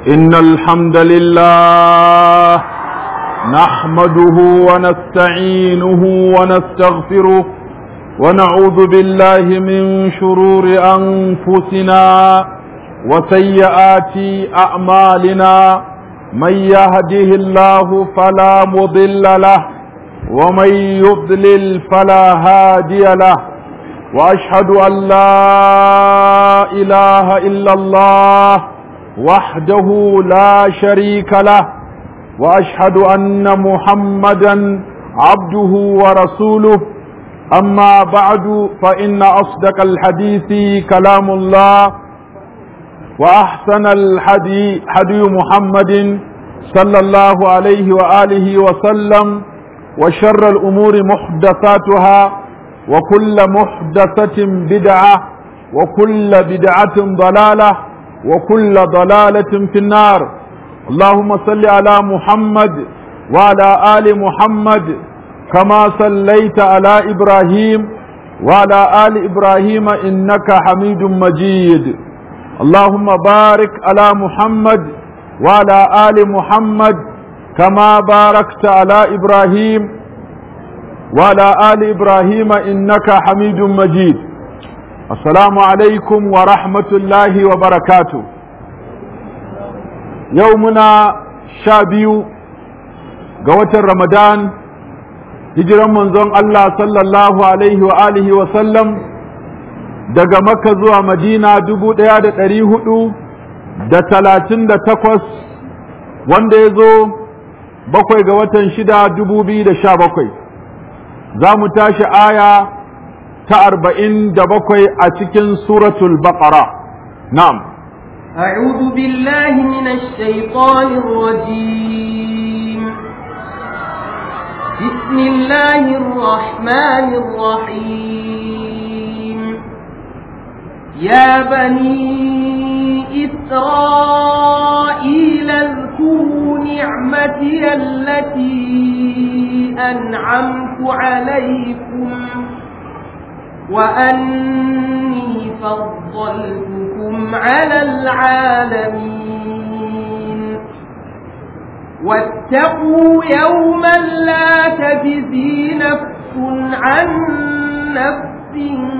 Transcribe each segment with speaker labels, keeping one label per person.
Speaker 1: إن الحمد لله نحمده ونستعينه ونستغفره ونعوذ بالله من شرور أنفسنا وسيئات أعمالنا من يهده الله فلا مضل له ومن يضلل فلا هادي له واشهد ان لا اله الا الله وحده لا شريك له واشهد ان محمدا عبده ورسوله اما بعد فان اصدق الحديث كلام الله واحسن الحدي حدي محمد صلى الله عليه واله وسلم وشر الامور محدثاتها وكل محدثة بدعة وكل بدعة ضلالة وكل ضلالة في النار اللهم صل على محمد وعلى آل محمد كما صليت على إبراهيم وعلى آل إبراهيم إنك حميد مجيد اللهم بارك على محمد وعلى آل محمد كما باركت على إبراهيم وعلى آل إبراهيم إنك حميد مجيد السلام عليكم ورحمة الله وبركاته يومنا شابيو قوة رمضان hijiran manzon Allah sallallahu alaihi wa alihi wa sallam daga Makka zuwa Madina dubu ɗaya da ɗari hudu da talatin da takwas wanda ya zo bakwai ga watan shida dubu biyu da sha bakwai za mu tashi aya ta arba'in da bakwai a cikin suratul baqara na'am
Speaker 2: أعوذ بالله من الشيطان الرجيم بسم الله الرحمن الرحيم يا بني إسرائيل اذكروا نعمتي التي أنعمت عليكم وأني فضلتكم على العالمين واتقوا يوما لا تجزي نفس عن نفس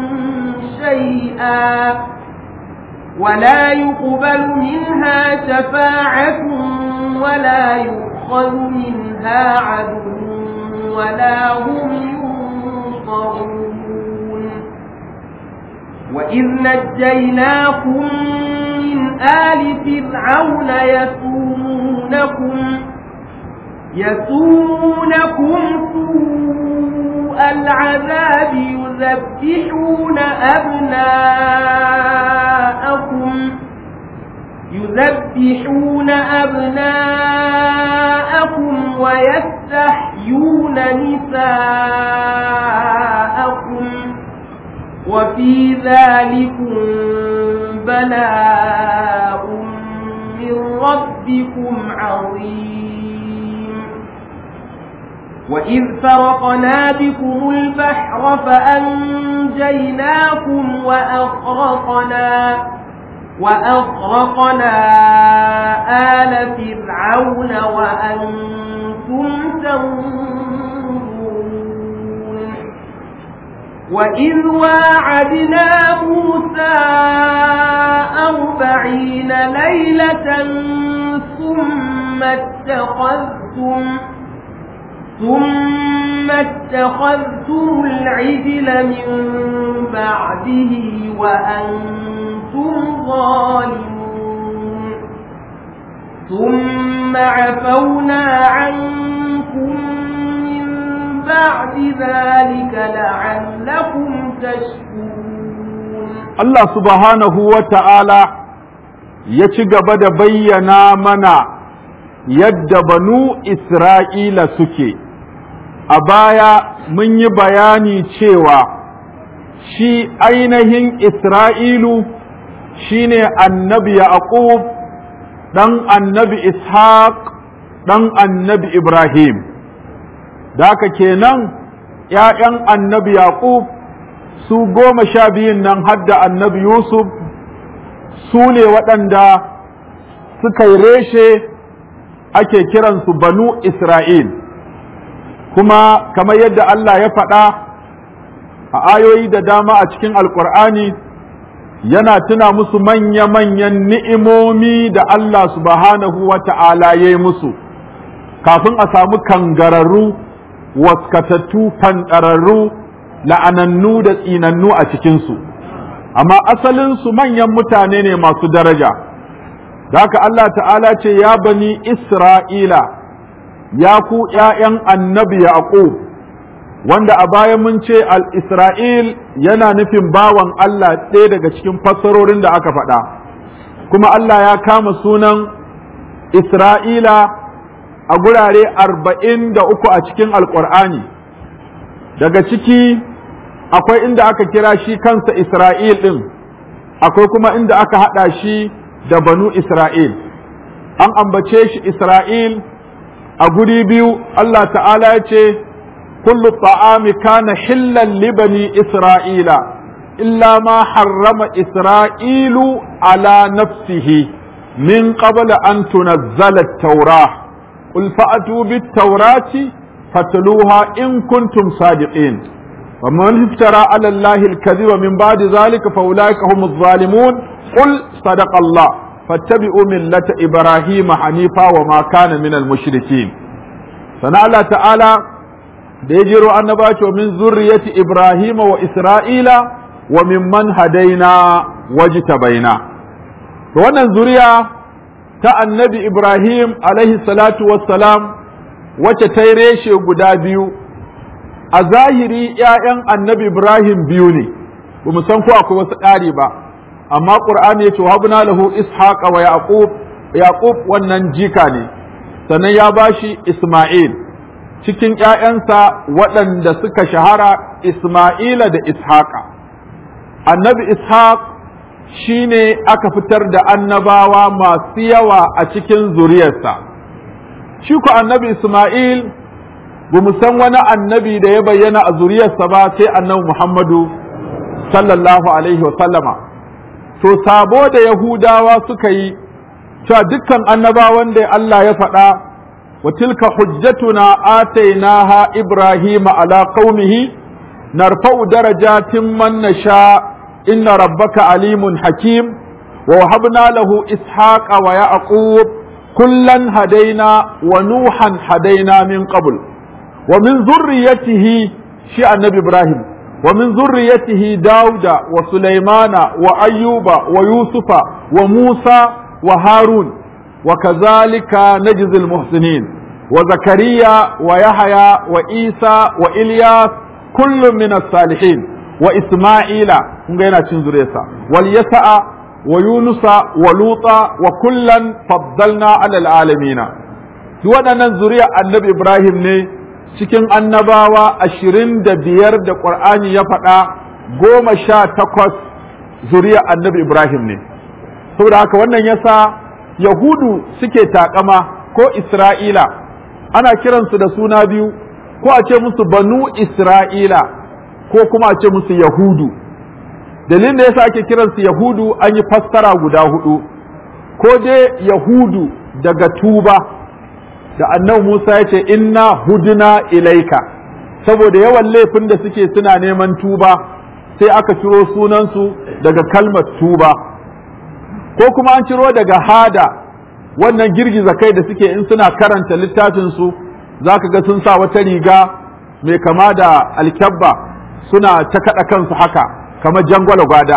Speaker 2: شيئا ولا يقبل منها شفاعة ولا يؤخذ منها عدل ولا هم ينصرون وإذ نجيناكم من آل فرعون يسومونكم يسومونكم سوء العذاب يذبحون أبناءكم يذبحون أبناءكم ويستحيون نساءكم وفي ذلكم بلاء من ربكم عظيم وإذ فرقنا بكم البحر فأنجيناكم وأغرقنا وأغرقنا آل فرعون وأنتم تنظرون وإذ واعدنا موسى أربعين ليلة ثم اتخذتم ثم اتخذتم العجل من بعده وأنتم ظالمون ثم عفونا عنكم من بعد ذلك لعلكم تشكرون
Speaker 1: الله سبحانه وتعالى يتشغب بينا منا yadda banu Isra'ila suke, a baya mun yi bayani cewa shi ainihin Isra'ilu shi ne annabi Yaqub ɗan annabi Ishaq ɗan annabi Ibrahim, da haka kenan ‘ya'yan annabi Yaqub su goma sha biyun nan hadda annabi Yusuf su ne waɗanda suka yi reshe ake kiransu banu Isra'il kuma kamar yadda Allah ya faɗa a ayoyi da dama a cikin alkur'ani yana tuna musu manya-manyan ni'imomi da Allah subhanahu wa ta'ala ya yi musu kafin a samu kangararru waskatattu fanɗararru la'anannu da tsinannu a cikinsu amma asalinsu manyan mutane ne masu daraja da haka Allah ta'ala ce ya bani Isra'ila ya ku ’ya'yan annabi Yaqub wanda a baya mun ce al-Isra'il yana nufin bawan Allah ɗaya daga cikin fassarorin da aka faɗa kuma Allah ya kama sunan Isra'ila a gurare arba'in da uku a cikin Alƙur'ani daga ciki akwai inda aka kira shi kansa Isra'il ɗin akwai kuma inda aka haɗa shi da banu Isra'il an ambace shi Isra'il a guri biyu Allah ta'ala ya ce كل الطعام كان حلا لبني إسرائيل إلا ما حرم إسرائيل على نفسه من قبل أن تنزل التوراة قل فأتوا بالتوراة فتلوها إن كنتم صادقين ومن افترى على الله الكذب من بعد ذلك فأولئك هم الظالمون قل صدق الله فاتبعوا ملة إبراهيم حنيفا وما كان من المشركين فنعلى تعالى da ya jero annaba ce min zurriyati Ibrahim wa Isra'ila wa mimman hadaina wajtabaina to wannan zuriya ta annabi Ibrahim alaihi salatu wassalam wacce ta reshe guda biyu a zahiri ‘ya'yan annabi Ibrahim biyu ne ba mu san ko akwai wasu ƙari ba amma ƙur'ani ya ce habna lahu ishaqa wa yaqub yaqub wannan jika ne sannan ya bashi Isma'il cikin ‘ya'yansa waɗanda suka shahara Ismaila da Ishaqa. Annabi Ishaq shi ne aka fitar da annabawa masu yawa a cikin zuriyarsa. Shi ku annabi Ismail, ba mu san wani annabi da ya bayyana a zuriyarsa ba sai annabi Muhammadu sallallahu Alaihi wasallama. To, sabo da Yahudawa suka yi, cewa dukkan annabawan da Allah ya faɗa وتلك حجتنا آتيناها إبراهيم على قومه نرفع درجات من نشاء إن ربك عليم حكيم ووهبنا له إسحاق ويعقوب كلا هدينا ونوحا هدينا من قبل ومن ذريته شيء النبي إبراهيم ومن ذريته داود وسليمان وأيوب ويوسف وموسى وهارون وكذلك نجزي المحسنين وزكريا ويحيى وإيسى وإلياس كل من الصالحين وإسماعيل هنا تنزريسا واليسع ويونس ولوطا وكلا فضلنا على العالمين waɗannan zuriya annabi Ibrahim ne cikin annabawa ashirin da biyar da ƙur'ani ya faɗa goma sha takwas zuriya annabi Ibrahim ne saboda haka wannan yasa Yahudu suke takama ko Isra'ila, ana kiransu da suna biyu, ko a ce musu banu Isra'ila, ko kuma a ce musu Yahudu. Dalilin da yasa ake kiransu Yahudu an yi fassara guda hudu, ko dai Yahudu daga tuba, da annabi Musa ya ce, Inna huduna ilaika, saboda yawan laifin da suke suna neman tuba, sai aka ciro sunansu daga kalmar tuba. ko kuma an ciro daga hada wannan girgiza kai da suke in suna karanta littafinsu za ka ga sun sa wata riga mai kama da alkyabba suna ta kaɗa kansu haka kamar jangwala gwada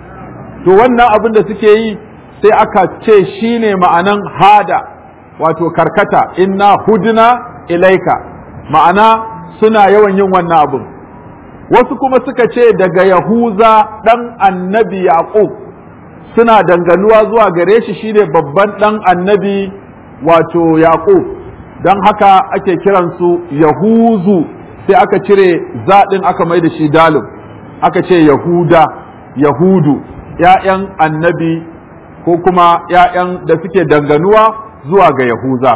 Speaker 1: to wannan abin da suke yi sai aka ce shi ne ma'anan hada wato karkata inna hudna ilaika ma'ana suna yawan yin wannan abin wasu kuma suka ce daga yahuza ɗan annabi yaqub suna danganuwa zuwa gare shi shine babban ɗan annabi wato Yaƙub don haka ake kiransu Yahuzu sai aka cire zaɗin aka mai da shi dalib aka ce Yahuda Yahudu ‘ya'yan annabi ko kuma ‘ya'yan da suke danganuwa zuwa ga Yahuza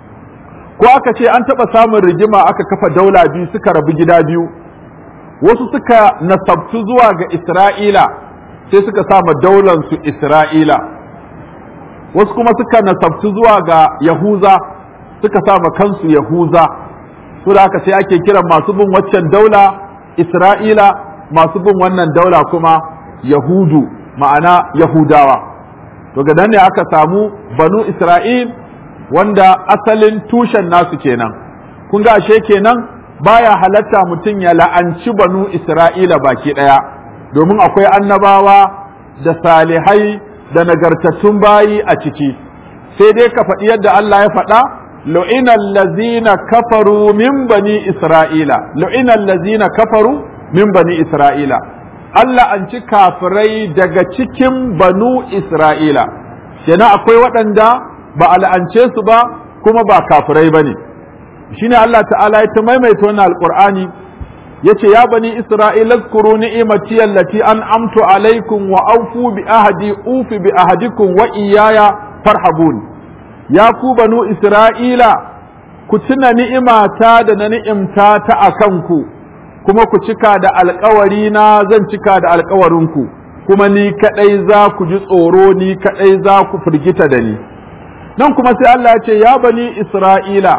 Speaker 1: ko aka ce an taɓa samun rigima aka kafa daula biyu suka rabu gida biyu wasu suka nasabtu zuwa ga Isra'ila sai suka sama daulansu Isra'ila, wasu kuma suka nasabtu zuwa ga yahuza suka sa kansu yahuza su da haka sai ake kiran masu bin waccan daula isra'ila masu bin wannan daula kuma yahudu ma'ana yahudawa to ga ne aka samu banu isra'il wanda asalin tushen nasu kenan kun ga ashe kenan baya halatta mutum ya la'anci banu isra'ila baki ɗaya domin akwai annabawa da salihai da nagartattun bayi a ciki sai dai ka faɗi yadda Allah ya faɗa lu'ina allazina kafaru min bani isra'ila lu'ina allazina kafaru min bani isra'ila Allah an ci kafirai daga cikin banu isra'ila kenan akwai waɗanda ba a la'ance su ba kuma ba kafirai ba ne shine Allah ta'ala ya ta maimaita wannan alqur'ani yace ya bani isra'ila zkuru ni'imati allati an'amtu alaikum wa awfu bi ahdi ufi bi ahdikum wa iyaya farhabun ya ku banu isra'ila ku tuna ni'imata da na ni'imta ta akan ku kuma ku cika da alkawari na zan cika da alkawarinku kuma ni kadai za ku ji tsoro ni kadai za ku firgita da ni nan kuma sai Allah ya ce ya bani isra'ila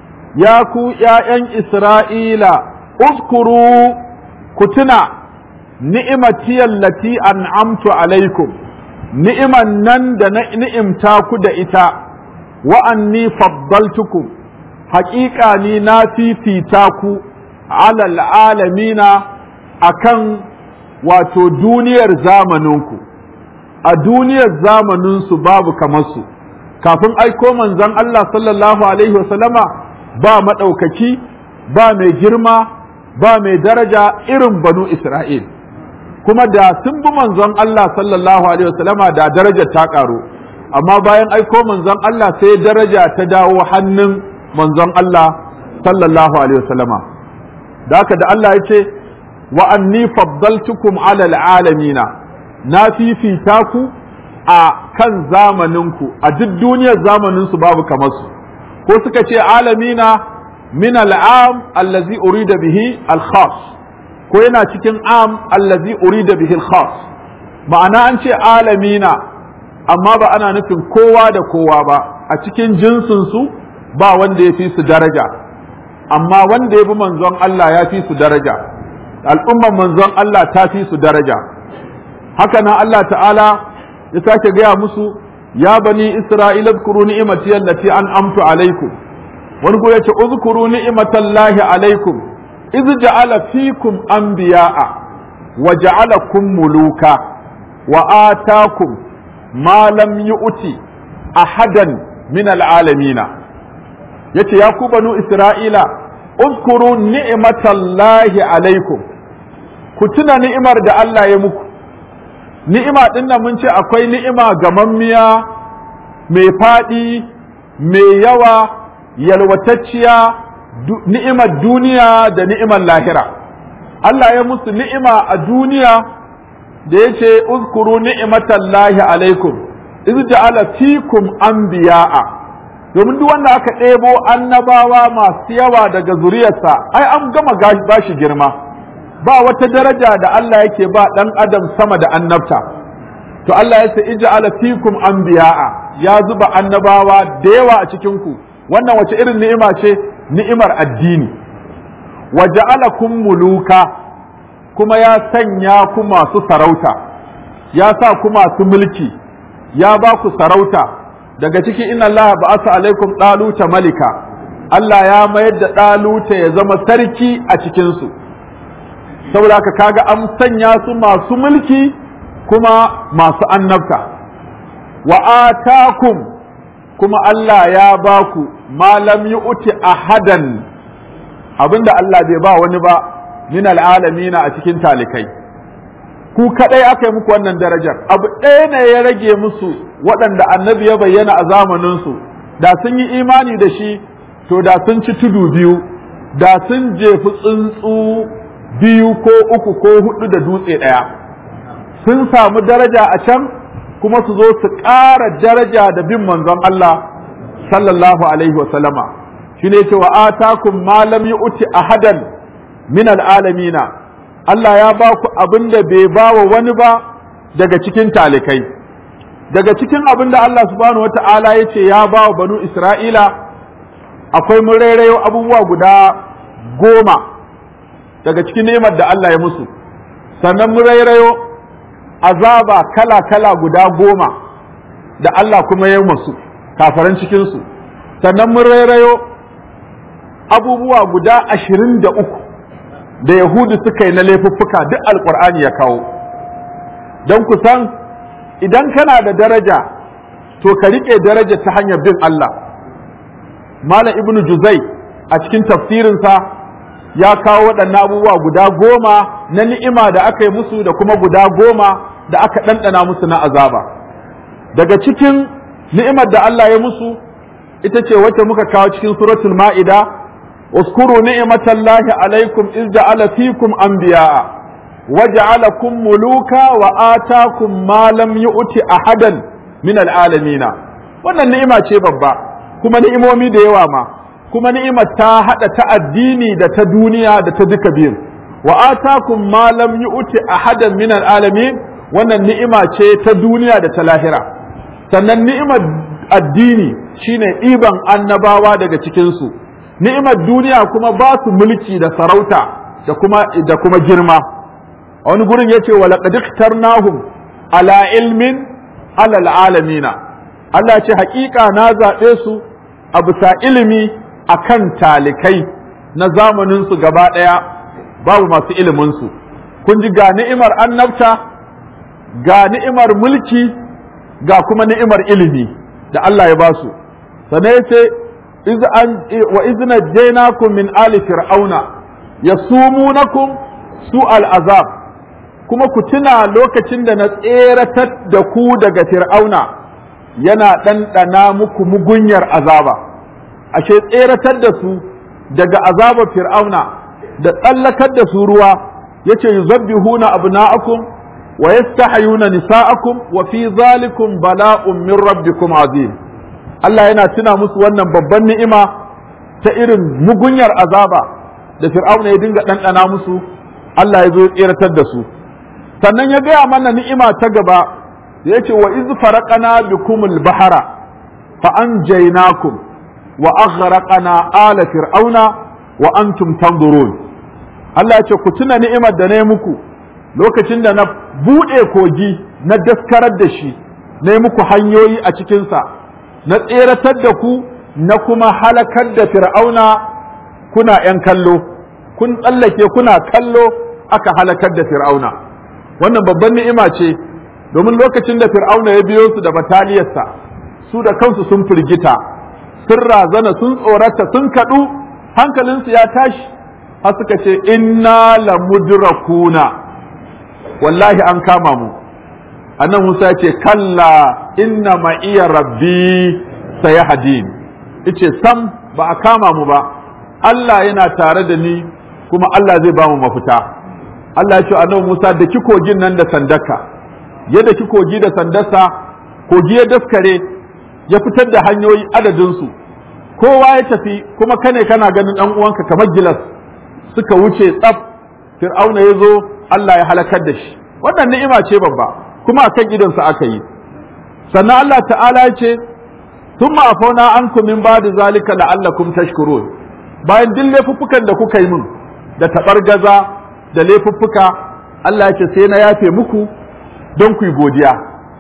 Speaker 1: ya ku ’ya'yan Isra'ila, uskuru ku tuna ni'imatiyar lati an'amtu alaikum, ni'iman nan da na ni'imta ku da ita, wa'anni faddaltukum, haƙiƙa ni na fifita ku alal alamina a kan wato duniyar zamaninku, a duniyar zamaninsu babu kamar su, kafin aiko manzon Allah sallallahu Alaihi wasallama ba maɗaukaki ba mai girma ba mai daraja irin banu Isra'il kuma da sun bi manzon Allah sallallahu Alaihi wasallama da darajar ta ƙaru amma bayan aiko manzon Allah sai daraja ta dawo hannun manzon Allah sallallahu Alaihi wasallama da haka da Allah ya ce wa anni faddaltukum alal alamina na fifita ku a kan zamaninku a duk duniyar zamaninsu babu kamar su ko suka ce alamina min al'am allazi urida bihi al-khas ko yana cikin am allazi urida bihi al-khas ma'ana an ce alamina amma ba ana nufin kowa da kowa ba a cikin jinsin su ba wanda ya fi su daraja amma wanda ya bi manzon Allah ya fi su daraja al'umman manzon Allah ta fi su daraja haka nan Allah ta'ala ya sake gaya musu ya bani isra'ila zkuru ni'imati allati an'amtu alaikum wani ko yace uzkuru ni'matallahi alaikum iz ja'ala fikum anbiya'a wa ja'alakum muluka wa atakum ma lam yu'ti ahadan min al'alamina yace ya ku banu isra'ila uzkuru ni'matallahi alaikum ku tuna ni'imar da Allah ya muku ni'ima ɗin nan mun ce akwai ni'ima gamammiya mai faɗi mai yawa yalwatacciya ni'imar duniya da ni'imar lahira Allah ya musu ni'ima a duniya da ya ce uzkuru ni'imatan lahi alaikum iz ja'ala fikum anbiya'a domin duk wanda aka ɗebo annabawa masu yawa daga zuriyarsa ai an gama bashi girma ba wata daraja da Allah yake ba ɗan adam sama da annabta to Allah ya ce ij'ala fikum anbiya'a ya zuba annabawa da yawa a cikin ku wannan wace irin ni'ima ce ni'imar addini wa ja'alakum muluka kuma ya sanya ku masu sarauta ya sa ku masu mulki ya ba ku sarauta daga ciki inna Allah ba'asa alaikum daluta malika Allah ya mayar da daluta ya zama sarki a cikin su saboda haka kaga an sanya su masu mulki kuma masu annabta wa atakum kuma Allah ya ba ku malam yu'ti ahadan abinda Allah bai ba wani ba min al'alamina a cikin talikai ku kadai aka yi muku wannan darajar abu ɗaya ne ya rage musu waɗanda annabi ya bayyana a zamaninsu da sun yi imani da shi to da sun ci tudu biyu da sun jefi tsuntsu biyu ko uku ko hudu da dutse ɗaya sun samu daraja a can kuma su zo su ƙara daraja da bin manzon Allah sallallahu alaihi wa sallama shi ne cewa atakum ma lam yu'ti ahadan min al'alamina Allah ya ba ku abin da bai ba wa wani ba daga cikin talikai daga cikin abin da Allah subhanahu wata'ala ya ce ya ba wa banu Isra'ila akwai mun rairayo abubuwa guda goma daga cikin ni'imar da Allah ya musu sannan mun rairayo azaba kala-kala guda goma da Allah kuma ya masu kafaran cikinsu sannan mun rairayo abubuwa guda ashirin da uku da Yahudu suka yi na laifuffuka duk alkur'ani ya kawo don ku san idan kana da daraja to ka riƙe daraja ta hanyar bin Allah Malam Ibn Juzai a cikin tafsirinsa ya kawo waɗannan abubuwa guda goma na ni'ima da aka yi musu da kuma guda goma da aka ɗanɗana musu na azaba daga cikin ni'imar da Allah ya musu ita ce wacce muka kawo cikin suratul ma'ida اذكروا نعمة الله عليكم إذ جعل فيكم أنبياء وجعلكم ملوكا وآتاكم ما لم يؤت أحدا من العالمين wannan ni'ima ce babba kuma ni'imomi da yawa ma kuma ni'imar ta haɗa ta addini da ta duniya da ta duka biyun wa atakum ma lam yu'ti ahadan min alamin wannan ni'ima ce ta duniya da ta lahira sannan ni'imar addini shine ɗiban annabawa daga cikin su ni'imar duniya kuma ba su mulki da sarauta da kuma da kuma girma a wani gurin yace wa laqad ikhtarnahum ala ilmin alal alamina Allah ce hakika na zaɓe su a bisa ilimi akan talikai na zamanin su gaba ɗaya babu masu ilimin su kun ji ga ni'imar annabta ga ni'imar mulki ga kuma ni'imar ilimi da Allah ya ba su sannan yace iz an wa iz najaynakum min ali fir'auna yasumunakum su azab kuma ku tuna lokacin da na tseratar da ku daga fir'auna yana ɗanɗana muku mugunyar azaba ashe tseratar da su daga azabar fir'auna da tsallakar da su ruwa yace yuzabbihuna abna'akum wa yastahyuna nisa'akum wa fi zalikum bala'un min rabbikum azim Allah yana tuna musu wannan babban ni'ima ta irin mugunyar azaba da fir'auna ya dinga ɗanɗana musu Allah ya zo ya tseratar da su sannan ya gaya mana ni'ima ta gaba da ya ce wa iz faraqana bikumul bahara fa anjaynakum wa aghraqana ala fir'auna wa antum tanzurun Allah ya ce ku tuna ni'imar da na yi muku lokacin da na buɗe kogi na daskarar da shi na yi muku hanyoyi a cikinsa na tseratar da ku na kuma halakar da fir'auna kuna ‘yan kallo kun tsallake kuna kallo aka halakar da fir'auna wannan babban ni'ima ce domin lokacin da fir'auna ya biyo su da bataliyarsa su da kansu sun firgita sun razana sun tsorata sun kaɗu hankalinsu ya tashi har suka ce inna la mudrakuna wallahi an kama mu annan Musa ya ce kalla inna ma iya rabbi sayahdin yace sam ba a kama mu ba Allah yana tare da ni kuma Allah zai ba mu mafita Allah ya ce annabi Musa da ki kogin nan da sandaka yadda ki kogi da sandarsa kogi ya daskare ya fitar da hanyoyi adadin su kowa ya tafi kuma kane kana ganin dan uwanka kamar gilas suka wuce tsaf fir'auna ya zo Allah ya halakar da shi wannan ni'ima ce babba kuma akan idonsa aka yi sannan Allah ta'ala ya ce thumma afawna ankum min ba'di zalika la'allakum tashkurun bayan duk laifuffukan da kuka yi min da tabargaza da laifuffuka Allah ya ce sai na yafe muku don ku yi godiya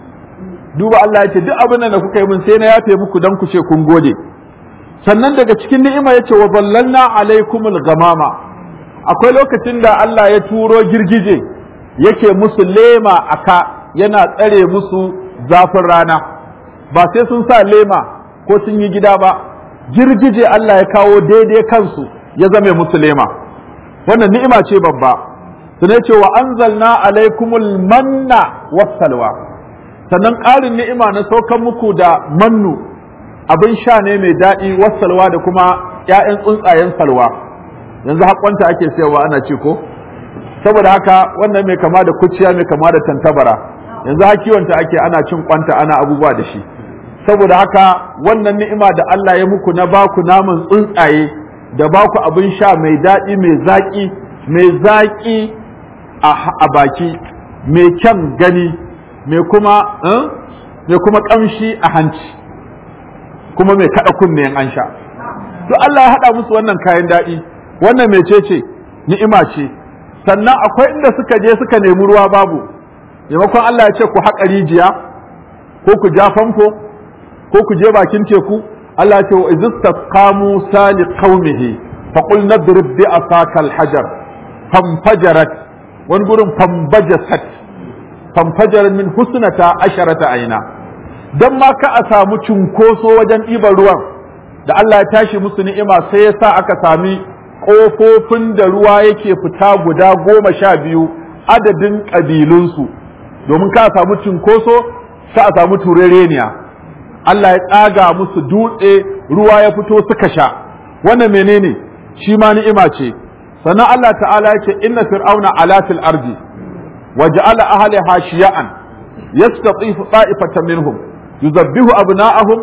Speaker 1: duba Allah ya ce duk abin da kuka yi min sai na yafe muku don ku ce kun gode sannan daga cikin ni'ima ya ce wa ballalna alaikumul gamama akwai lokacin da Allah ya turo girgije yake musu lema aka yana tsare musu zafin rana ba sai sun sa lema ko sun yi gida ba girgije Allah ya kawo daidai kansu ya zame musu lema wannan ni'ima ce babba sun ce wa anzalna alaikumul manna wassalwa sannan ƙarin ni'ima na saukan muku da mannu abin sha ne mai daɗi wassalwa da kuma ‘ya'yan tsuntsayen salwa yanzu haƙonta ake sayarwa ana ce ko saboda haka wannan mai kama da kuciya mai kama da tantabara yanzu ha kiwonta ake ana cin kwanta ana abubuwa da shi saboda haka wannan ni'ima da Allah ya muku na baku naman tsuntsaye da baku abin sha mai daɗi mai zaƙi mai zaƙi a baki mai kyan gani mai kuma mai kuma kamshi a hanci kuma mai kada kunne an sha to Allah ya haɗa musu wannan kayan daɗi wannan mecece ni'ima ce sannan akwai inda suka je suka nemi ruwa babu maimakon Allah ya ce ku haƙa rijiya ko ku ja famfo ko ku je bakin teku Allah ya ce wa izistasqa Musa li qaumihi fa qul nadrib bi asaka al-hajar famfajarat wani gurin fambajasat famfajar min husnata asharata aina dan ma ka a samu cunkoso wajen ɗiban ruwan da Allah ya tashi musu ni'ima sai ya sa aka sami ƙofofin da ruwa yake fita guda goma sha biyu adadin ƙabilunsu domin ka samu cinkoso ka a samu turereniya Allah ya tsaga musu dutse ruwa ya fito suka sha wannan menene shi ma ni'ima ce sannan Allah ta'ala ya ce inna fir'auna ala fil ardi wa ja'ala ahliha shiya'an yastatifu ta'ifatan minhum yuzabbihu abna'ahum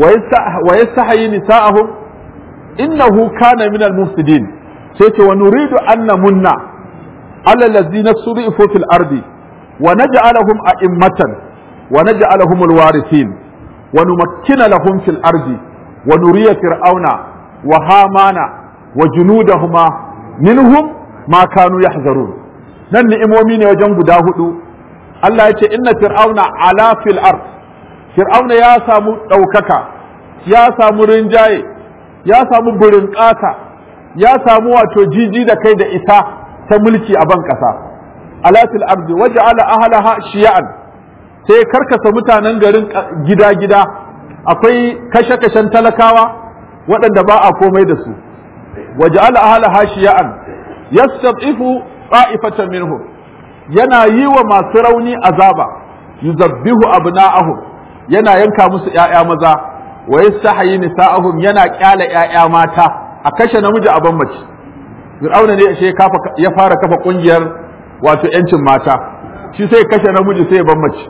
Speaker 1: wa yastahyi nisa'ahum innahu kana minal mufsidin sai ce wa nuridu an namunna ala allazina surifu fil ardi wa naj'alahum a'immatan wa naj'alahum alwarithin wa numakkina lahum fil ardi wa nuriya fir'auna wa hamana wa junudahuma minhum ma kanu yahzarun nan ni'imomi ne wajen guda hudu Allah ya ce inna fir'auna ala fil ard fir'auna ya samu ɗaukaka ya samu rinjaye ya samu burin ƙasa ya samu wato jiji da kai da isa ta mulki a ban ƙasa alatil ardi waja'ala ahlaha shiya'an sai karkasa mutanen garin gida-gida akwai kashe-kashen talakawa waɗanda ba a komai da su waja'ala ahlaha shiya'an yastatifu qa'ifatan minhum yana yi wa masu rauni azaba yuzabbihu abna'ahum yana yanka musu ƴaƴa maza wa yastahi nisa'ahum yana kyala ƴaƴa mata a kashe namiji a mace Fir'auna ne shi ya fara kafa kungiyar wato yancin mata shi sai kashe namiji sai ya mace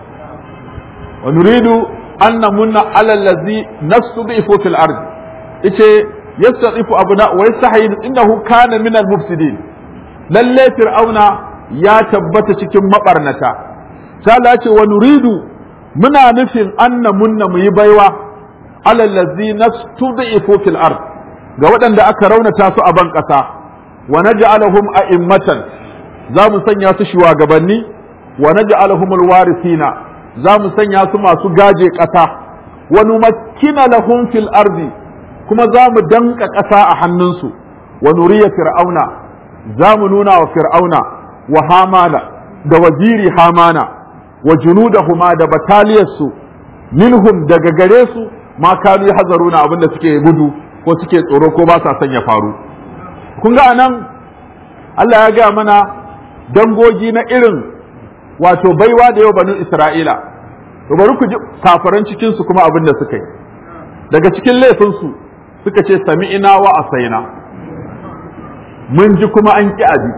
Speaker 1: wa nuridu an namunna ala allazi nastud'ifu fil ard ice yastadifu abuna wa yastahi innahu kana min al mufsidin lalle fir'auna ya tabbata cikin mabarnata sai Allah ya ce wa nuridu muna nufin an namunna mu yi baiwa alallazi nastud'ifu fil ard ga waɗanda aka raunata su a ban ƙasa wa naj'aluhum a'immatan za mu sanya su shugabanni wa naj'aluhum alwarithina za mu sanya su masu gaje ƙasa wa numakkina lahum fil ardi kuma za mu danka ƙasa a hannunsu wa nuriya fir'auna za mu nuna wa fir'auna wa hamana da waziri hamana wa junudahuma da bataliyarsu minhum daga gare su ma kanu hazaruna abin da suke gudu ko suke tsoro ko ba sa son ya faru kun ga anan Allah ya gaya mana dangogi na irin wato baiwa da yau banu Isra'ila to bari ku ji kafaran cikin su kuma abin da suka yi daga cikin laifin su suka ce sami'ina wa asaina mun ji kuma an ki abi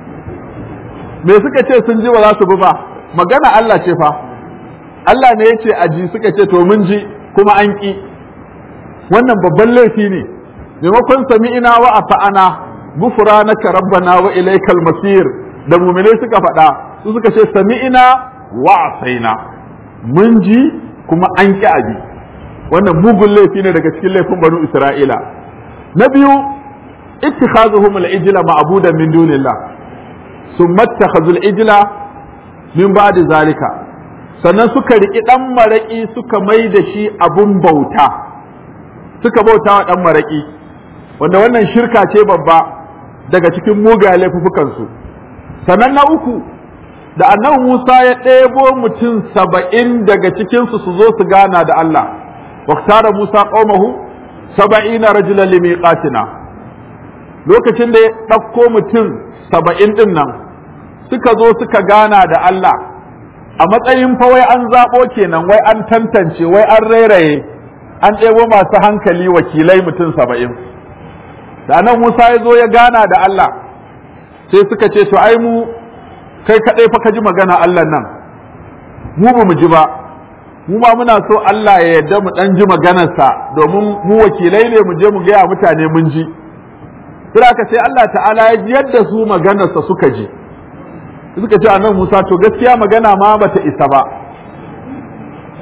Speaker 1: me suka ce sun ji ba za su bi ba magana Allah ce fa Allah ne ya ce aji suka ce to mun ji kuma an ƙi wannan babban laifi ne maimakon sami'ina wa ata'ana gufranaka rabbana wa ilaikal masir da mu'minai suka faɗa su suka ce sami'ina wa asaina mun ji kuma an ƙi abi wannan mugun laifi ne daga cikin laifin banu isra'ila na biyu ittikhazuhum al-ijla ma'budan min dunillah summa ittakhazul ijla min ba'di zalika sannan suka riƙi ɗan maraƙi suka mai da shi abun bauta suka bauta wa ɗan maraƙi wanda wannan shirka ce babba daga cikin mugaye laifukansu sannan na uku da annabi Musa ya ɗebo mutum saba'in daga cikinsu su zo su gana da Allah waktara Musa ƙaumahu saba'ina rajulan limiqatina lokacin da ya ɗauko mutum saba'in ɗin nan suka zo suka gana da Allah a matsayin fa wai an zaɓo kenan wai an tantance wai an rairaye an ɗebo masu hankali wakilai mutum saba'in da nan Musa ya zo ya gana da Allah sai suka ce to ai mu kai kaɗai fa ka ji magana Allah nan mu ba mu ji ba mu ma muna so Allah ya yarda mu ɗan ji maganarsa domin mu wakilai ne mu je mu gaya mutane mun ji ka sai Allah ta'ala ya ji yadda su maganarsa suka ji suka ce annabi Musa to gaskiya magana ma bata isa ba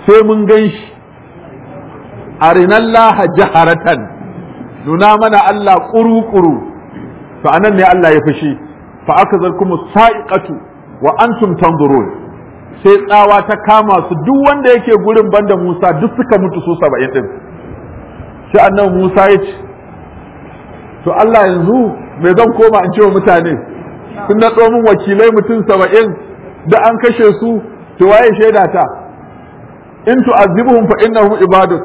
Speaker 1: sai mun gan shi arinallaha jaharatan nuna mana Allah ƙuru-ƙuru to anan ne Allah ya fushi fa aka zarkumu sa'iqatu wa antum tanzurun sai tsawa ta kama su duk wanda yake gurin banda Musa duk suka mutu su saba'in din sai annabi Musa ya ce to Allah yanzu me zan koma in ce wa mutane kun na min wakilai mutum saba'in da an kashe su to waye shaida ta in tu'azzibuhum fa innahum ibaduk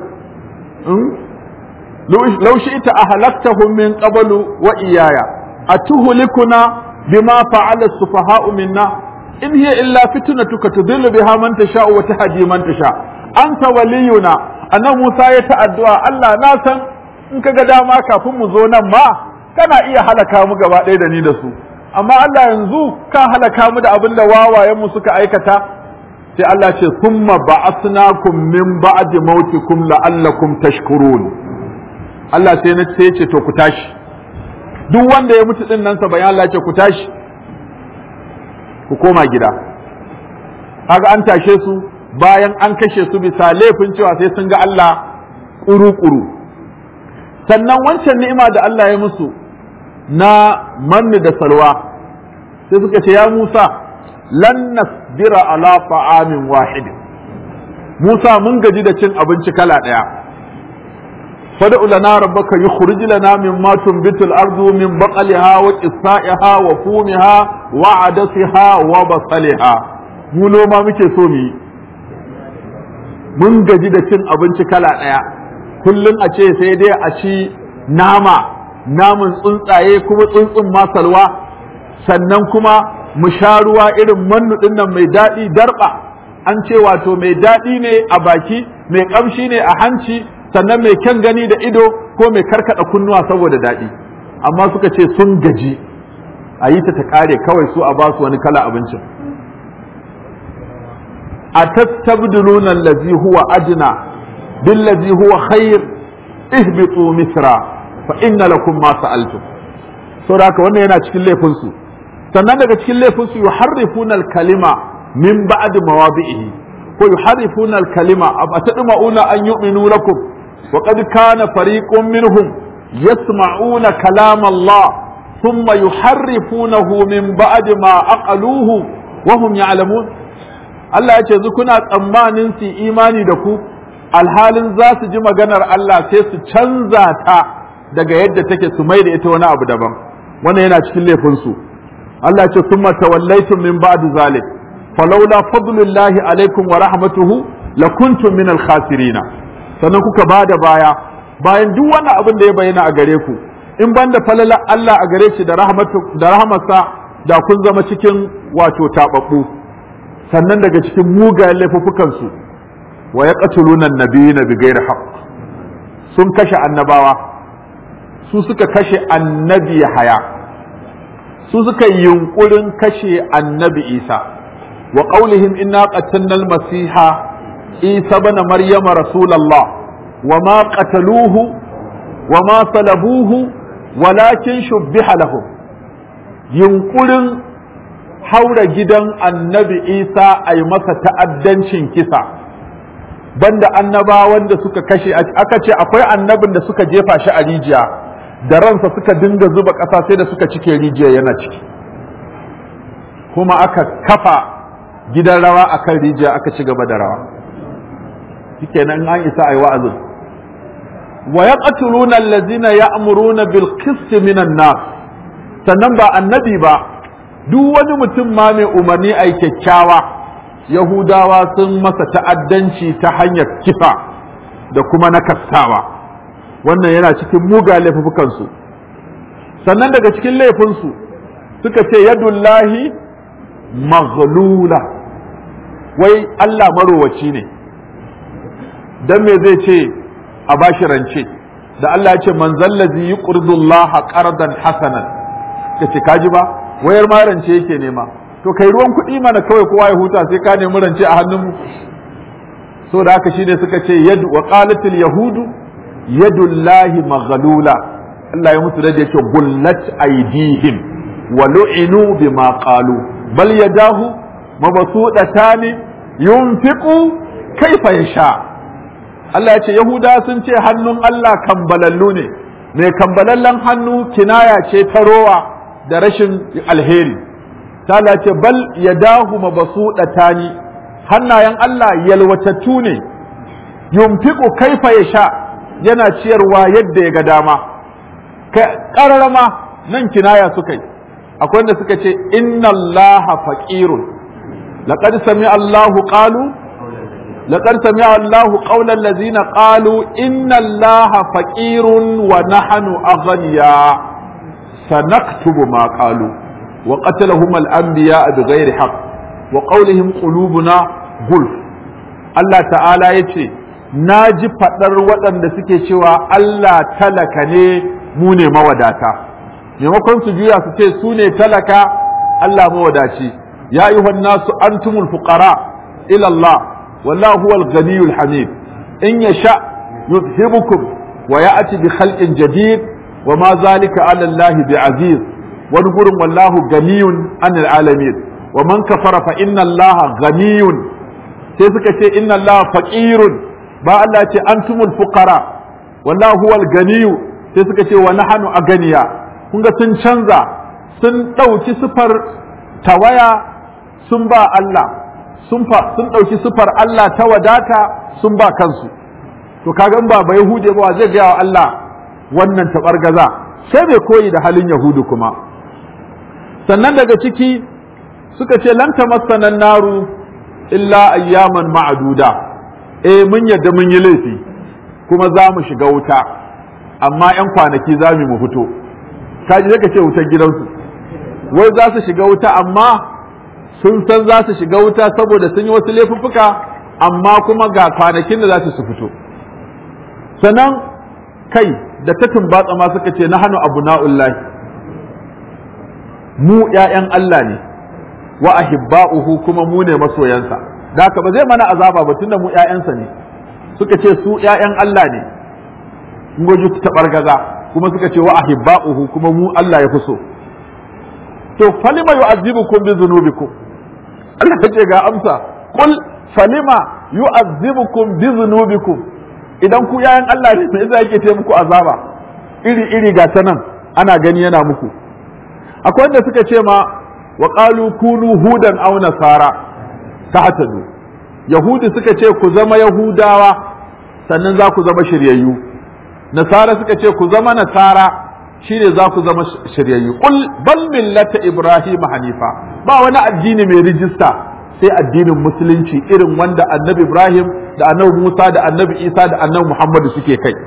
Speaker 1: law shi'ta ahlaktahum min qablu wa iyaya atuhlikuna bima fa'ala as-sufaha'u minna in hiya illa fitnatuka tudillu biha man tasha'u wa tahdi man tasha anta waliyuna annabi Musa ya ta'addu'a Allah na san in kaga dama kafin mu zo nan ma kana iya halaka mu gaba ɗaya da ni da su amma Allah yanzu ka halaka mu da abin da wawayen mu suka aikata sai Allah ce summa ba'athnakum min ba'di mautikum la'allakum tashkurun Allah sai na sai ce to ku tashi duk wanda ya mutu din nan sa bayan Allah ce ku tashi ku koma gida kaga an tashe su bayan an kashe su bisa laifin cewa sai sun ga Allah kuru-kuru sannan wancan ni'ima da Allah ya musu na manni da salwa sai suka ce ya Musa lan nasbira ala ta'amin wahid Musa mun gaji da cin abinci kala daya fad'u lana rabbaka yukhrij lana mimma tunbitu al-ardu min baqliha wa qissaiha wa fumiha wa adasiha wa basaliha mu noma muke so mu yi mun gaji da cin abinci kala daya kullum a ce sai dai a ci nama namun tsuntsaye kuma tsuntsun masalwa sannan kuma mu sha ruwa irin mannu nan mai daɗi darba an ce wato mai daɗi ne a baki mai ƙamshi ne a hanci sannan mai kyan gani da ido ko mai karkada kunnuwa saboda daɗi amma suka ce sun gaji a yi ta ta ƙare kawai su a ba su wani kala abincin a tattabduluna allazi huwa adna billazi huwa khair ihbitu misra fa inna lakum ma sa'altum saboda haka wannan yana cikin laifin su sannan daga cikin laifin su yuharrifuna al-kalima min ba'd mawadi'ihi ko yuharrifuna al-kalima abatadma'una an yu'minu lakum wa qad kana fariqun minhum yasma'una kalam Allah thumma yuharrifunahu min ba'd ma aqaluhu wa hum ya'lamun Allah ya ce zu kuna tsammanin su imani da ku alhalin za su ji maganar Allah sai su canza ta daga yadda take su mai da ita wani abu daban wannan yana cikin laifinsu Allah ce summa tawallaitum min ba'di zalik falawla fadlullahi alaikum wa rahmatuhu lakuntum min al-khasirina sannan kuka bada baya bayan duk wani abin da ya bayyana a gare ku in banda falala Allah a gare shi da rahmatu da rahmarsa da kun zama cikin wato tababbu sannan daga cikin mugayen laifuffukan su wa yaqtuluna an-nabiyina bighairi haqq sun kashe annabawa su suka kashe annabi haya su suka yi yunkurin kashe annabi isa wa qaulihim inna qatalna al-masiha isa bana maryama rasulallah wa ma qataluhu wa ma salabuhu walakin shubbiha lahum yunkurin haura gidan annabi isa a yi masa ta'addancin kisa banda annabawan da suka kashe aka ce akwai annabin da suka jefa shi a rijiya da ransa suka dinga zuba ƙasa sai da suka cike rijiya yana ciki kuma aka kafa gidan rawa a kan rijiya aka ci gaba da rawa shike nan an isa a yi wa'azin wa ya ƙatuluna allazina ya amuruna bil qisti minan nas sannan ba annabi ba duk wani mutum ma mai umarni a kyakkyawa yahudawa sun masa ta'addanci ta hanyar kifa da kuma nakastawa wannan yana cikin muga laifukansu sannan daga cikin laifinsu suka ce yadullahi maghlula wai Allah marowaci ne dan me zai ce a bashi rance da Allah ya ce man zallazi yuqridullaha qardan hasanan kace kaji ba wayar ma rance yake nema to kai ruwan kuɗi mana kawai kowa ya huta sai ka nemi rance a hannun mu so da haka shine suka ce yadu wa qalatil yahudu yadullahi maghlula Allah ya musu da yake gullat aidihim wa lu'inu bima qalu bal yadahu mabsuutatan yunfiqu kaifa yasha Allah ya ce Yahuda sun ce hannun Allah kambalallu ne mai kambalallen hannu kinaya ce ta rowa da rashin alheri ta ce bal yadahu mabsuɗatani hannayen Allah yalwatattu ne yumfiqu kaifa yasha yana ciyarwa yadda ya ga dama ƙararama nan kinaya suka yi akwai wanda suka ce inna allaha faqirun laqad sami allahu qalu laqad sami allahu qawla allazina qalu inna allaha faqirun wa nahnu aghniya sanaktubu ma qalu wa qatalahum al-anbiya bighairi haqq wa qawlihim qulubuna gulf Allah ta'ala yace na ji faɗar waɗanda suke cewa Allah talaka ne mu ne mawadata maimakon su juya su ce su ne talaka Allah mawadaci ya ayyuhan nasu antumul fuqara ila Allah wallahu huwal ghaniyul hamid in yasha yuzhibukum wa ya'ti bi khalqin jadid wa ma zalika ala Allah bi aziz wani gurin wallahu ganiyun anil alamin wa man kafara fa inna Allah ganiyun sai suka ce inna Allah faqirun ba Allah ce antumul fuqara wallahu huwal ganiyu sai suka ce wa nahnu aganiya kun ga sun canza sun ɗauki sifar tawaya sun ba Allah sun sun ɗauki sifar Allah ta wadata sun ba kansu to kaga in ba ba yahude ba zai ga wa Allah wannan tabargaza sai bai koyi da halin yahudu kuma sannan daga ciki suka ce lan tamassana naru illa ayyaman ma'duda eh mun yadda mun yi laifi kuma za mu shiga wuta amma 'yan kwanaki za mu fito kaji zai ka ce wutar gidansu wai za su shiga wuta amma sun san za su shiga wuta saboda sun yi wasu laifuffuka amma kuma ga kwanakin da za su fito sannan kai da ta tumbatsa ma suka ce na hannu abu na'ullahi mu 'ya'yan Allah ne wa ahibba'uhu kuma mu ne masoyansa da haka ba zai mana azaba ba tunda mu ƴaƴansa ne suka ce su ƴaƴan Allah ne goji ta bargaza kuma suka ce wa ahibba'uhu kuma mu Allah ya fi so to falima yu'azzibukum bi dhunubikum Allah ya ce ga amsa qul falima yu'azzibukum bi dhunubikum idan ku ƴaƴan Allah ne me yasa yake ce muku azaba iri iri ga ta nan ana gani yana muku akwai wanda suka ce ma wa qalu kunu hudan aw nasara tahtadu yahudi suka ce ku zama yahudawa sannan za ku zama shiryayyu nasara suka ce ku zama nasara shine za ku zama shiryayyu qul bal millata ibrahim hanifa ba wani addini mai rijista sai addinin musulunci irin wanda annabi ibrahim da annabi musa da annabi isa da annabi muhammadu suke kai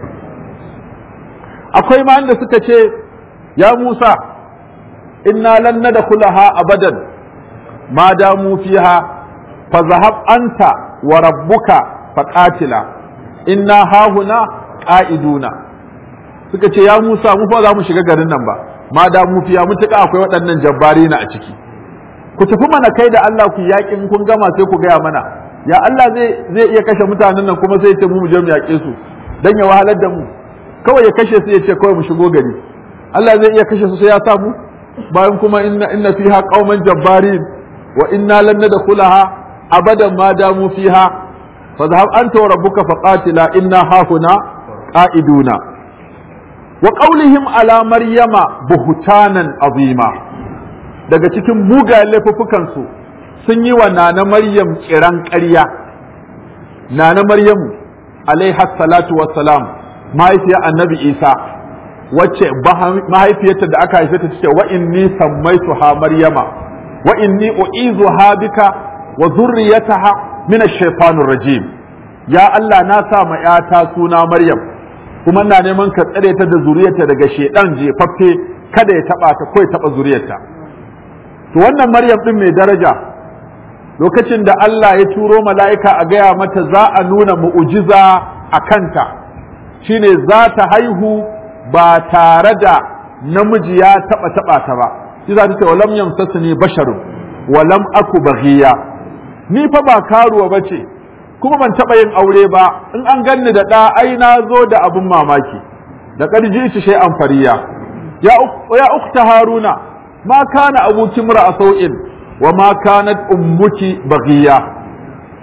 Speaker 1: akwai ma da suka ce ya musa inna lan nadkhulaha abadan ma damu fiha fa zahab anta wa rabbuka faqatila inna hahuna qa'iduna suka ce ya Musa mu fa za mu shiga garin nan ba ma damu fiya mutuka akwai waɗannan jabbari na a ciki ku tafi mana kai da Allah ku yaƙin kun gama sai ku gaya mana ya Allah zai zai iya kashe mutanen nan kuma sai ya ce mu mu je mu yaƙe su dan ya wahalar da mu kawai ya kashe su ya ce kawai mu shigo gari Allah zai iya kashe su sai ya sa mu bayan kuma inna inna fiha qauman jabbarin wa inna lan nadkhulaha abadan ma damu fiha fa dhahab anta wa rabbuka faqatila inna hahuna qa'iduna wa qawlihim ala maryama buhtanan azima daga cikin mugayen laifuffukan su sun yi wa nana maryam kiran ƙarya nana maryamu alaiha salatu wassalam mahaifiyar annabi isa wacce mahaifiyarta da aka haife ta ce wa inni sammaituha maryama wa inni u'izuha bika wa zurriyataha min ash-shaytanir rajim ya Allah na sa ma yata suna maryam kuma ina neman ka tsare ta da zuriyarta daga shedan jefaffe kada ya taba ta ko ya taba zuriyarta to wannan maryam din mai daraja lokacin da Allah ya turo mala'ika a gaya mata za a nuna mu'ujiza a kanta shine za ta haihu ba tare da namiji ya taba taba ta ba shi za ta ce walam yamsasni basharun walam aku baghiya ni fa ba karuwa bace kuma ban taba yin aure ba in an ganni da da ai na zo da abun mamaki da karji shi shay'an fariya ya ya ukhta haruna ma kana abuki mura sau'in wa ma kanat ummuki baghiya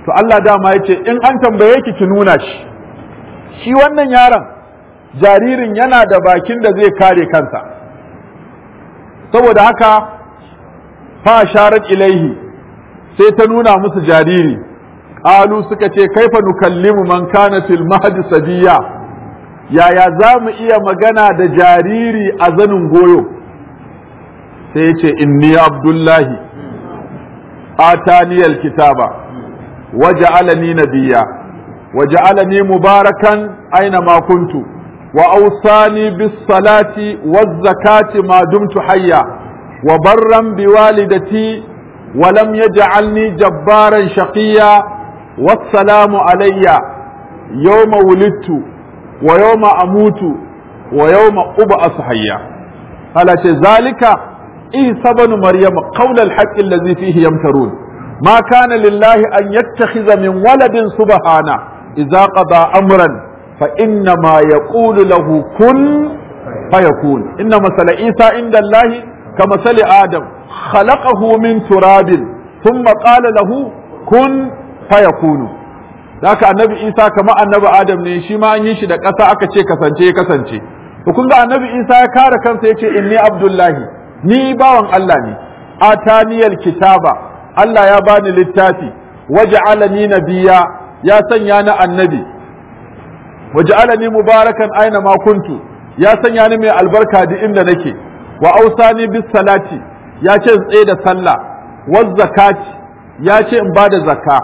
Speaker 1: to Allah dama ya ce in an tambaye ki ki nuna shi shi wannan yaron jaririn yana da bakin da zai kare kansa saboda haka fa sharat ilaihi sai ta nuna musu jariri qalu suka ce kaifa nukallimu man kana fil mahdi sabiya yaya za mu iya magana da jariri a zanin goyo sai ya ce inni abdullahi ataniyal kitaba waja'alani nabiyya waja'alani mubarakan aina ma kuntu wa awsani bis salati waz zakati ma dumtu hayya wa barran biwalidati wa lam yaj'alni jabbaran shaqiyya wassalamu alayya yawma wulidtu wa yawma amutu wa yawma ub'asu hayya hala ce zalika isa banu maryama qawla al-haqqi allazi fihi yamtarun ma kana lillahi an yattakhidha min waladin subhana idza qada amran fa inna ma yaqulu lahu kun fayakun inna masala isa inda allahi كمثل آدم خلقه من تراب ثم قال له كن فيكون ذاك النبي عيسى كما النبي آدم ne shi ma an yi shi da ƙasa aka ce kasance ya kasance to kun ga annabi Isa ya kare kansa yace inni abdullahi ni bawan Allah ne ataniyal kitaba Allah ya bani littafi waja'alani nabiyya ya sanya ni annabi waja'alani mubarakan aina ma kuntu ya sanya ni mai albarka duk inda nake wa ausani bis salati ya ce in tsaye da sallah waz zakati ya ce in bada zakka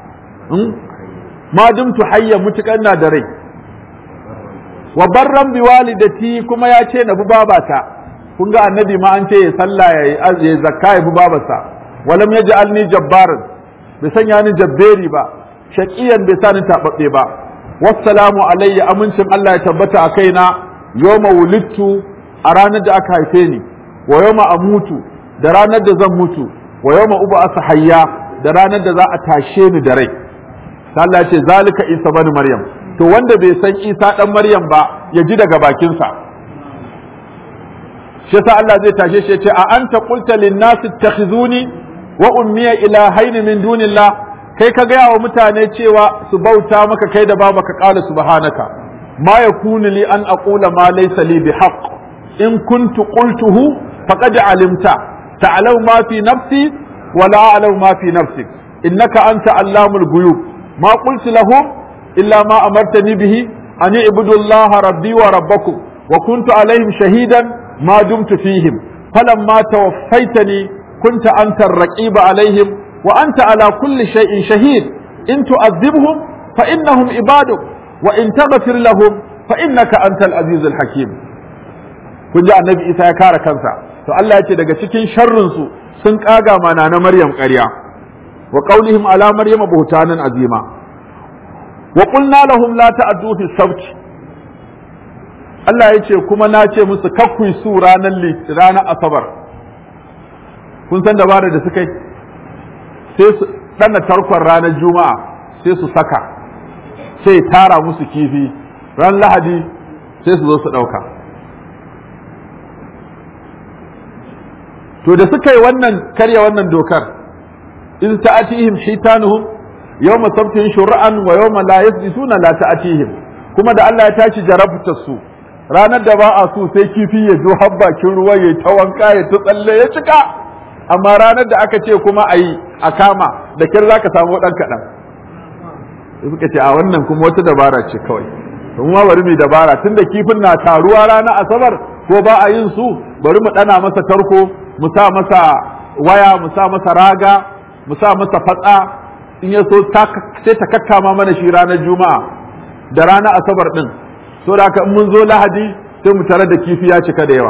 Speaker 1: ma dumtu hayya mutukan na da rai wa barran bi walidati kuma ya ce na bi babata kun ga annabi ma an ce ya sallah ya yi zakka ya bi babarsa walam yaj'alni jabbaran bai sanya ni jabberi ba shaqiyan bai sa ni tababbe ba wassalamu alayya amincin Allah ya tabbata a kaina yawma wulidtu a ranar da aka haife ni wa yawma amutu da ranar da zan mutu wa yawma uba asa hayya da ranar da za a tashe ni da rai Allah ya ce zalika Isa bani Maryam to wanda bai san Isa dan Maryam ba ya ji daga bakinsa shi yasa Allah zai tashe shi ya ce a anta qulta lin nas ittakhizuni wa ummiya ilahaini min dunillah kai ka gaya wa mutane cewa su bauta maka kai da baba ka kala subhanaka ma yakunu li an aqula ma laysa li bihaqq in kuntu qultuhu faqad alimta ta'lamu ma fi nafsi wa la a'lamu ma fi nafsik innaka anta allamul ghuyub ma qultu lahum illa ma amartani bihi an i'budu allaha rabbi wa rabbakum wa kuntu alaihim shahidan ma dumtu fihim falamma tawaffaytani kunta anta ar-raqiba alaihim wa anta ala kulli shay'in shahid in tu'adhibhum fa innahum ibaduk wa in taghfir lahum fa innaka antal azizul hakim kun ji annabi isa ya kare kansa to Allah ya ce daga cikin sharrin su sun kaga mana na maryam ƙarya wa qaulihim ala maryam buhtanan azima wa qulna lahum la ta'ddu fi sabt Allah ya ce kuma na ce musu kakkui su ranar ranar asabar kun san dabarar da suka yi sai su ɗana tarkon ranar juma'a sai su saka sai tara musu kifi ran lahadi sai su zo su ɗauka to da suka yi wannan karya wannan dokar in ta'atihim hitanuhum yawma sabtihim shur'an wa yawma la yasbituna la ta'atihim kuma da Allah ya tashi jarabta su ranar da ba a so sai kifi ya zo har bakin ruwa ya ta wanka ya ta tsalle ya cika amma ranar da aka ce kuma a yi a kama da kyar za ka samu ɗan kaɗan suka ce a wannan kuma wata dabara ce kawai kuma ma bari mu dabara tunda kifin na taruwa ranar asabar ko ba a yin su bari mu ɗana masa tarko mu sa masa waya mu sa masa raga mu sa masa fatsa in ya so sai ta kakkama mana shi ranar juma'a da ranar asabar ɗin so da haka in mun zo lahadi sai mu tare da kifi ya cika da yawa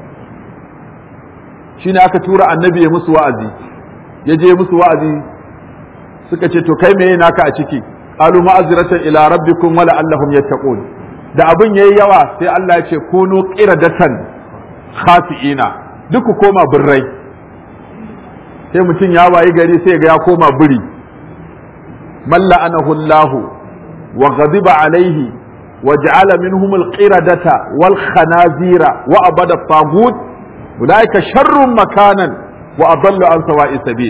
Speaker 1: shine aka tura annabi ya musu wa'azi ya je musu wa'azi suka ce to kai meye naka a ciki qalu ma'azratan ila rabbikum wa la'allahum yattaqun da abin yayi yawa sai Allah ya ce kunu qiradatan khasiina duk ku koma birrai sai mutum ya wayi gari sai ga ya koma biri malla anahu Allah wa ghadiba alaihi وجعل منهم القردة والخنازير وأبد الطاغوت أولئك شر مكانا وأضل عن سواء السبيل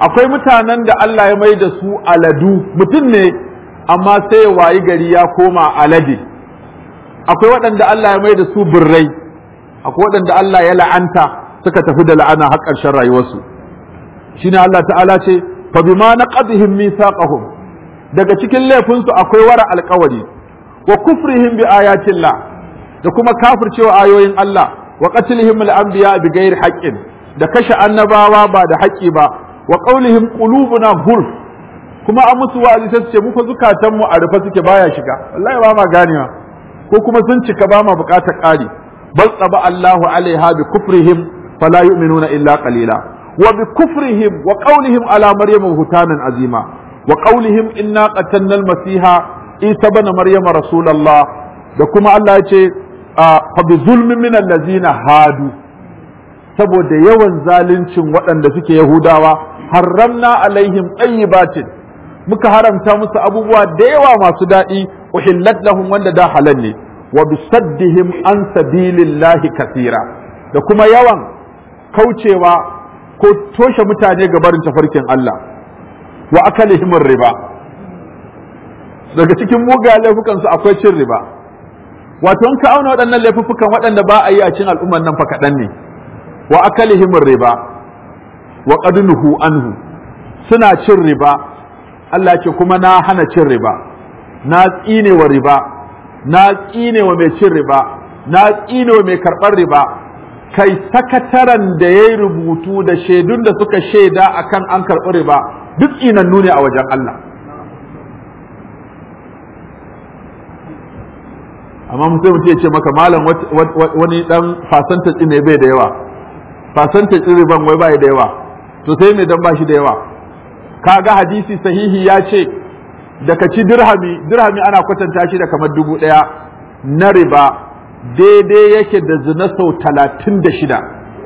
Speaker 1: akwai mutanen da Allah ya mai da su aladu mutum ne amma sai ya wayi gari ya koma alade akwai waɗanda Allah ya mai da su birrai akwai waɗanda Allah ya la'anta suka tafi da la'ana har ƙarshen rayuwarsu shine Allah ta'ala ce fa bima naqadihim mithaqahum daga cikin laifinsu akwai wara alƙawari wa kufrihim bi ayatillah da kuma kafircewa ayoyin Allah wa qatlihim al-anbiya bi ghairi haqqin da kashe annabawa ba da haƙƙi ba wa qaulihim qulubuna gulf kuma an musu wa'azi sai su ce muka zukatan mu a rufe suke baya shiga wallahi ba ma ganewa ko kuma sun cika ba ma buƙatar ƙari bal tsaba Allahu alaiha bi kufrihim fala yu'minuna illa qalila wa bi kufrihim wa qaulihim ala maryama hutanan azima wa qaulihim inna qatalna al-masiha isa bana maryama rasulullah da kuma Allah ya ce fa bi zulmin min allazina hadu saboda yawan zaluncin waɗanda suke yahudawa harramna alaihim tayyibatin muka haramta musu abubuwa da yawa masu daɗi uhillat lahum wanda da halal ne wa bisaddihim an sabilillahi kathira da kuma yawan kaucewa ko toshe mutane ga barin tafarkin Allah wa akalihim riba daga cikin mugayen laifukansu akwai cin riba wato in ka auna waɗannan laifukan waɗanda ba a yi a cin al'umman nan fa kaɗan ne wa akalihim riba wa qadnuhu anhu suna cin riba Allah ce kuma na hana cin riba na tsine wa riba na tsine wa mai cin riba na tsine wa mai karɓar riba kai sakataren da ya yi rubutu da shaidun da suka shaida akan an karɓi riba duk tsinannu ne a wajen Allah amma mutum mutum ya ce maka malam wani dan fasantaci ne bai da yawa fasantaci riban wai bai da yawa to sai me dan bashi da yawa kaga hadisi sahihi ya ce da ka ci dirhami dirhami ana kwatanta shi da kamar dubu ɗaya na riba daidai yake da zina sau talatin da shida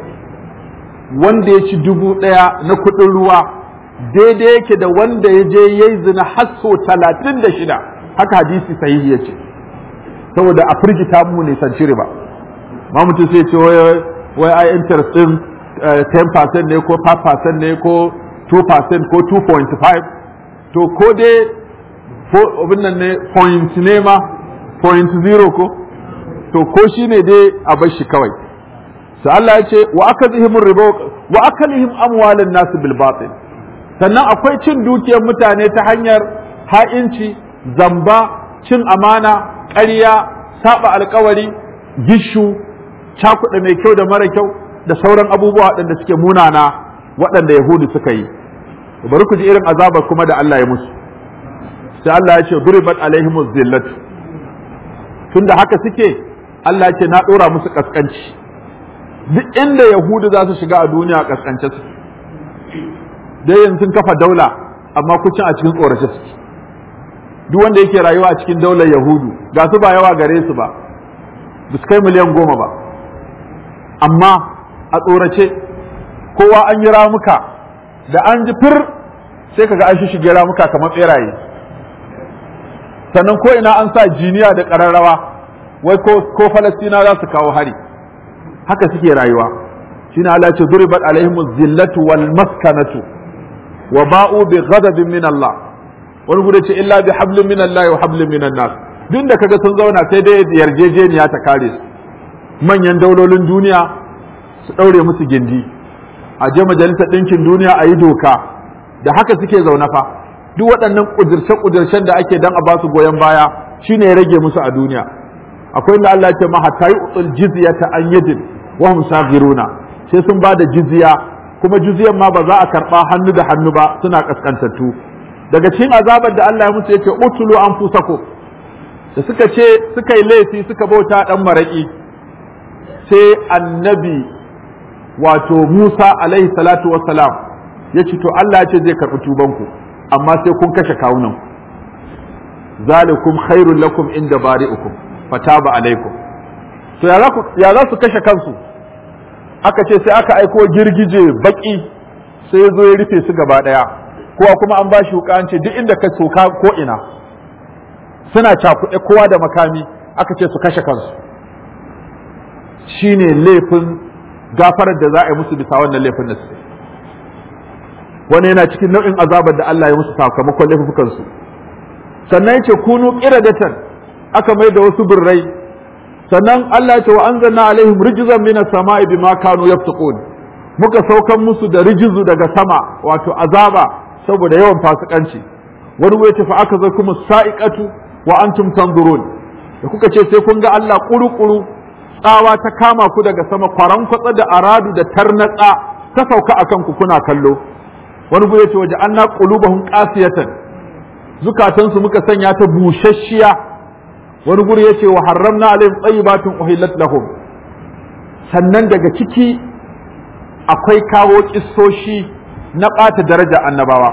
Speaker 1: wanda ya ci dubu ɗaya na kuɗin ruwa daidai yake da wanda ya je ya yi zina har sau talatin da shida haka hadisi sahihi ya ce saboda a firgita mu ne san riba ma mutum sai ce wai ai interest din 10% ne ko 5% ne ko 2% ko 2.5 to ko dai abin nan ne point ne ma point zero ko to ko shi ne dai a bar shi kawai sai Allah ya ce wa akazihim riba wa akalihim amwalan nas bil batil sannan akwai cin dukiyar mutane ta hanyar ha'inci zamba cin amana ƙarya saba alkawari gishu cakuɗa mai kyau da mara kyau da sauran abubuwa waɗanda suke munana waɗanda yahudu suka yi bari ku ji irin azabar kuma da Allah ya musu sai Allah ya ce duribat alaihimuz zillatu tunda haka suke Allah ya ce na ɗora musu kaskanci duk inda yahudu za su shiga a duniya kaskance su dai yanzu sun kafa daula amma kucin a cikin tsorace suke duk wanda yake rayuwa a cikin daular yahudu ga su ba yawa gare su ba ba su kai miliyan goma ba amma a tsorace kowa an yi ramuka da an ji fir sai kaga an shige ramuka kamar beraye sannan ko ina an sa jiniya da ƙararrawa wai ko falastina za su kawo hari haka suke rayuwa shine Allah ce duribat alaihimu zillatu wal maskanatu wa ba'u bi ghadabin min Allah wani gudu ce illa bi hablin min Allah wa hablin min nas duk da kaga sun zauna sai dai yarjejeniya ta kare su manyan daulolin duniya su daure musu gindi a je majalisar ɗinkin duniya a yi doka da haka suke zaune fa duk waɗannan ƙudurce-ƙudurcen da ake dan a ba su goyon baya shine ya rage musu a duniya akwai inda Allah ya ce ma hatta yu'tul jizyata an yadin wa hum saghiruna sai sun ba da jizya kuma jizyan ma ba za a karɓa hannu da hannu ba suna kaskantattu daga cikin azabar da Allah ya musu yake utulu anfusakum da suka ce suka yi laifi suka bauta dan maraki sai annabi wato Musa alaihi salatu wassalam ya ce to Allah ya ce zai karɓi tubanku amma sai kun kashe kawunan zalikum khairul lakum inda bari'ukum fataba alaikum to ya za su kashe kansu aka ce sai aka aiko girgije baki sai ya zo ya rufe su gaba daya kowa kuma an ba shi wuka an ce duk inda ka soka ko ina suna cakuɗe kowa da makami aka ce su kashe kansu shine laifin gafarar da za a yi musu bisa wannan laifin da su wani yana cikin nau'in azabar da Allah ya musu sakamakon laifukan su sannan yace kunu qiradatan aka mai da wasu birrai sannan Allah ya ce wa anzalna alaihim rijzan minas sama'i bima kanu yaftiqun muka saukan musu da rijizu daga sama wato azaba saboda yawan fasikanci wani ya ce fa aka zai kuma sa'iqatu wa antum tanzurun da kuka ce sai kun ga Allah kuru-kuru tsawa ta kama ku daga sama kwaran kwatsa da aradu da tarnatsa ta sauka akan ku kuna kallo wani ya ce waje anna qulubahum qasiyatan zukatansu muka sanya ta bushashshiya wani guri ya ce wa haramna alaihim tsayibatun uhillat lahum sannan daga ciki akwai kawo kissoshi na ɓata daraja annabawa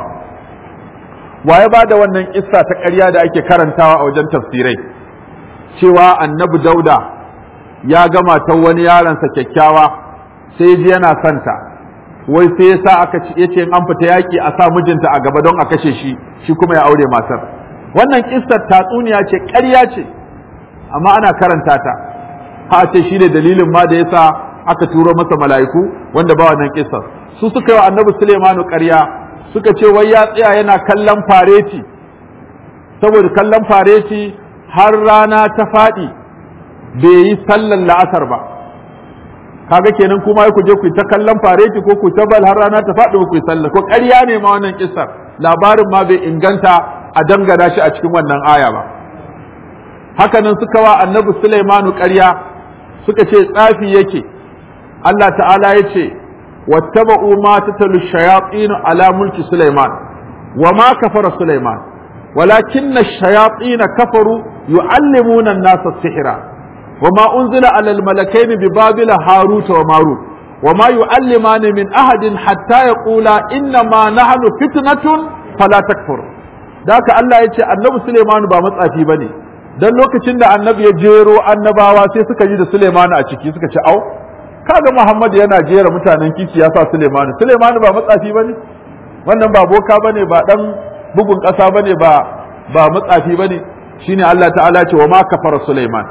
Speaker 1: wa ya ba da wannan kissa ta ƙarya da ake karantawa a wajen tafsirai cewa annabi dauda ya gama ta wani yaronsa kyakkyawa sai ji yana santa wai sai ya sa aka ce yace in an fita yaki a sa mijinta a gaba don a kashe shi shi kuma ya aure matar wannan kissar tatsuniya ce ƙarya ce amma ana karanta ta ha ce shi ne dalilin ma da yasa aka turo masa mala'iku wanda ba wannan kissar su suka yi wa annabi Sulaimanu ƙarya suka ce wai ya tsaya yana kallon fareti saboda kallon fareti har rana ta faɗi bai yi sallan la'asar ba kaga kenan kuma ku je ku ta kallon fareti ko ku ta bal har rana ta faɗi ku yi sallah ko ƙarya ne ma wannan kissar labarin ma bai inganta a dangana shi a cikin wannan aya ba hakanan suka wa annabi Sulaimanu ƙarya suka ce tsafi yake Allah ta'ala ya ce wattaba'u ma tatalu shayatin ala mulki Sulaiman wa ma kafara Sulaiman walakinna ash-shayatin kafaru yu'allimuna an-nasa as-sihra wa ma unzila ala al-malakayn bi babila harut wa marut wa ma yu'allimani min ahadin hatta yaqula inna ma nahnu fitnatun fala takfur da haka Allah ya ce annabi Sulaiman ba matsafi bane dan lokacin da annabi ya jero annabawa sai suka ji da Suleiman a ciki suka ce au kaga Muhammad yana jera mutanen kici ya sa Suleiman Suleiman ba matsafi bane wannan ba boka bane ba dan bugun kasa bane ba ba matsafi bane shine Allah ta'ala ce wa ma kafara Suleiman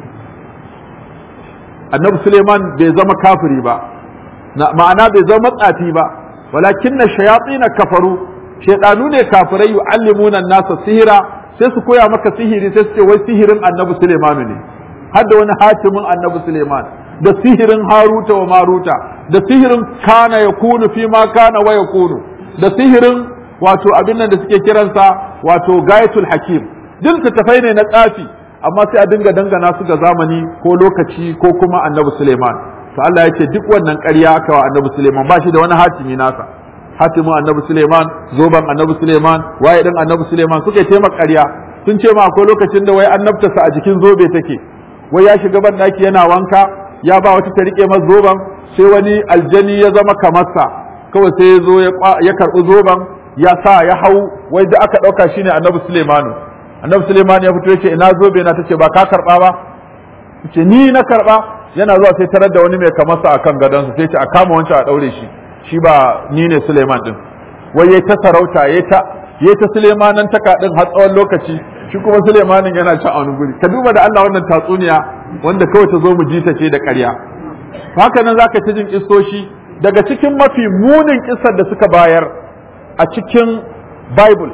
Speaker 1: annabi Suleiman bai zama kafiri ba ma'ana bai zama matsafi ba walakinna shayatin kafaru shaydanu ne kafirai yu'allimuna an-nasa sihira sai su koya maka sihiri sai su ce wai sihirin annabi Suleimanu ne har da wani hatimin annabi Suleiman da sihirin Haruta wa Maruta da sihirin kana ya kunu fi ma kana wa ya kunu da sihirin wato abin nan da suke kiransa wato gayatul hakim duk tafai ne na tsafi amma sai a dinga dangana su ga zamani ko lokaci ko kuma annabi Suleiman to Allah ya ce duk wannan ƙarya aka wa annabi Suleiman ba shi da wani hatimi nasa hatimin annabi Suleiman zoban annabi Suleiman waye din annabi Suleiman suka yi taimaka ƙarya sun ce ma akwai lokacin da wai annabtarsa a jikin zobe take wai ya shiga ban daki yana wanka ya ba wata ta rike masa zoban sai wani aljani ya zama kamarsa kawai sai ya zo ya karɓi zoban ya sa ya hau wai da aka ɗauka shine annabi Suleimanu annabi Suleiman ya fito ya ce ina zobe na tace ba ka karɓa ba ce ni na karɓa yana zuwa sai tarar da wani mai kamarsa akan gadonsa sai ce a kama wancan a ɗaure shi shi ba ni ne Suleiman din wai yayi ta sarauta yayi ta yayi ta Suleimanan taka din har tsawon lokaci shi kuma Suleimanin yana ci a wani guri ka duba da Allah wannan tatsuniya wanda kawai ta zo mu ji ta ce da ƙarya haka nan zaka ta jin kissoshi daga cikin mafi munin kissar da suka bayar a cikin Bible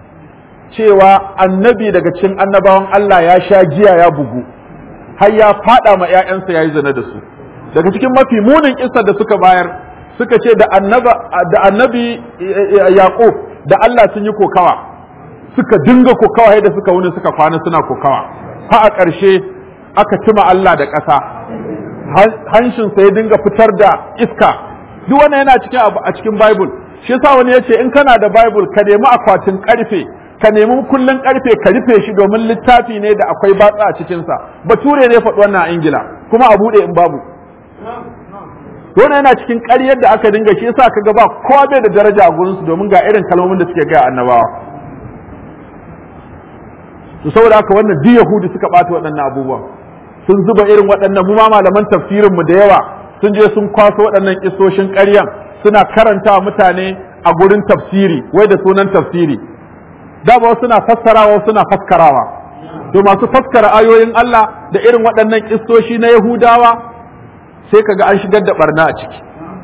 Speaker 1: cewa annabi daga cikin annabawan Allah ya sha giya ya bugu har ya fada ma ƴaƴansa yayi zina da su daga cikin mafi munin kissar da suka bayar suka ce da annaba da annabi yaqub da Allah sun yi kokawa suka dinga kokawa da suka wuni suka kwana suna kokawa ha a ƙarshe aka cima Allah da ƙasa hanshin sa ya dinga fitar da iska duk wannan yana cikin a cikin bible shi yasa wani yace in kana da bible ka nemi akwatin karfe ka nemi kullun karfe ka rufe shi domin littafi ne da akwai batsa a cikin sa bature ne faɗi wannan a ingila kuma a bude in babu wannan yana cikin ƙaryar da aka dinga shi yasa kaga ba kowa bai da daraja a gurin su domin ga irin kalmomin da suke gaya annabawa to saboda haka wannan duk yahudi suka bata waɗannan abubuwan sun zuba irin waɗannan mu ma malaman tafsirin mu da yawa sun je sun kwaso waɗannan kisoshin ƙaryan suna karanta mutane a gurin tafsiri wai da sunan tafsiri da ba suna fassarawa suna faskarawa to masu faskara ayoyin Allah da irin waɗannan kisoshi na Yahudawa sai kaga an shigar da barna a ciki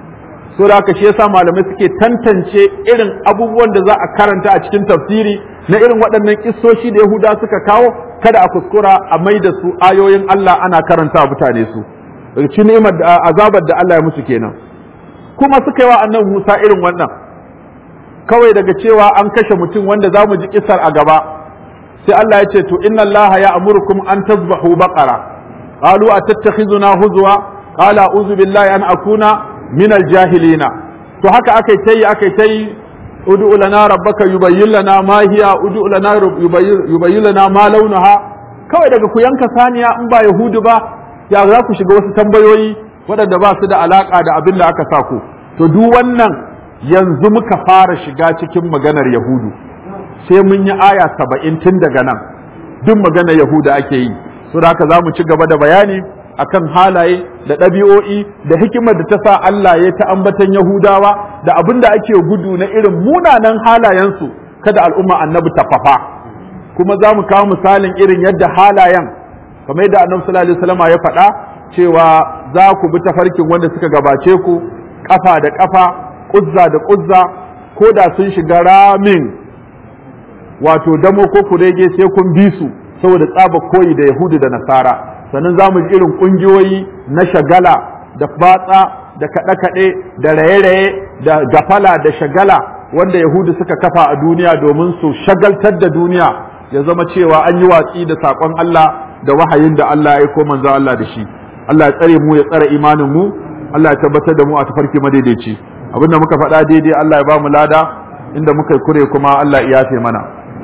Speaker 1: so da haka shi yasa malamai suke tantance irin abubuwan da za a karanta a cikin tafsiri na irin waɗannan kissoshi da Yahuda suka kawo kada a kuskura a mai da su ayoyin Allah ana karanta mutane su daga cikin ni'imar da azabar da Allah ya musu kenan kuma suka yi wa annabi Musa irin wannan kawai daga cewa an kashe mutum wanda za mu ji kisar a gaba sai Allah ya ce to inna Allah ya amurkum an tazbahu baqara qalu atattakhizuna huzwa qala a'udhu billahi an akuna min aljahilina to haka akai tayi akai tayi ud'u lana rabbaka yubayyin lana ma hiya ud'u lana yubayyin lana ma launaha kawai daga ku yanka saniya in ba yahudu ba ya za ku shiga wasu tambayoyi waɗanda ba su da alaka da abin da aka sa ku to duk wannan yanzu muka fara shiga cikin maganar yahudu sai mun yi aya saba'in tun daga nan duk maganar yahuda ake yi so da haka za mu ci gaba da bayani akan halaye da ɗabi'o'i da hikimar da ta sa Allah ya ta ambatan Yahudawa da abin da ake gudu na irin munanan halayensu kada al'umma annabi ta fafa kuma za mu kawo misalin irin yadda halayen kamar yadda annabi sallallahu alaihi wasallam ya faɗa cewa za ku bi tafarkin wanda suka gabace ku kafa da kafa kuzza da kuzza ko da sun shiga ramin wato damo ko kurege sai kun bi su saboda tsaba koyi da yahudu da nasara sannan za mu ji irin ƙungiyoyi na shagala da batsa da kaɗe-kaɗe da raye-raye da gafala da shagala wanda yahudu suka kafa a duniya domin su shagaltar da duniya ya zama cewa an yi watsi da saƙon Allah da wahayin da Allah ya aiko manzo Allah da shi Allah ya tsare mu ya tsare imanin mu Allah ya tabbatar da mu a tafarki madaidaici abinda muka faɗa daidai Allah ya ba mu lada inda muka yi kure kuma Allah ya yafe mana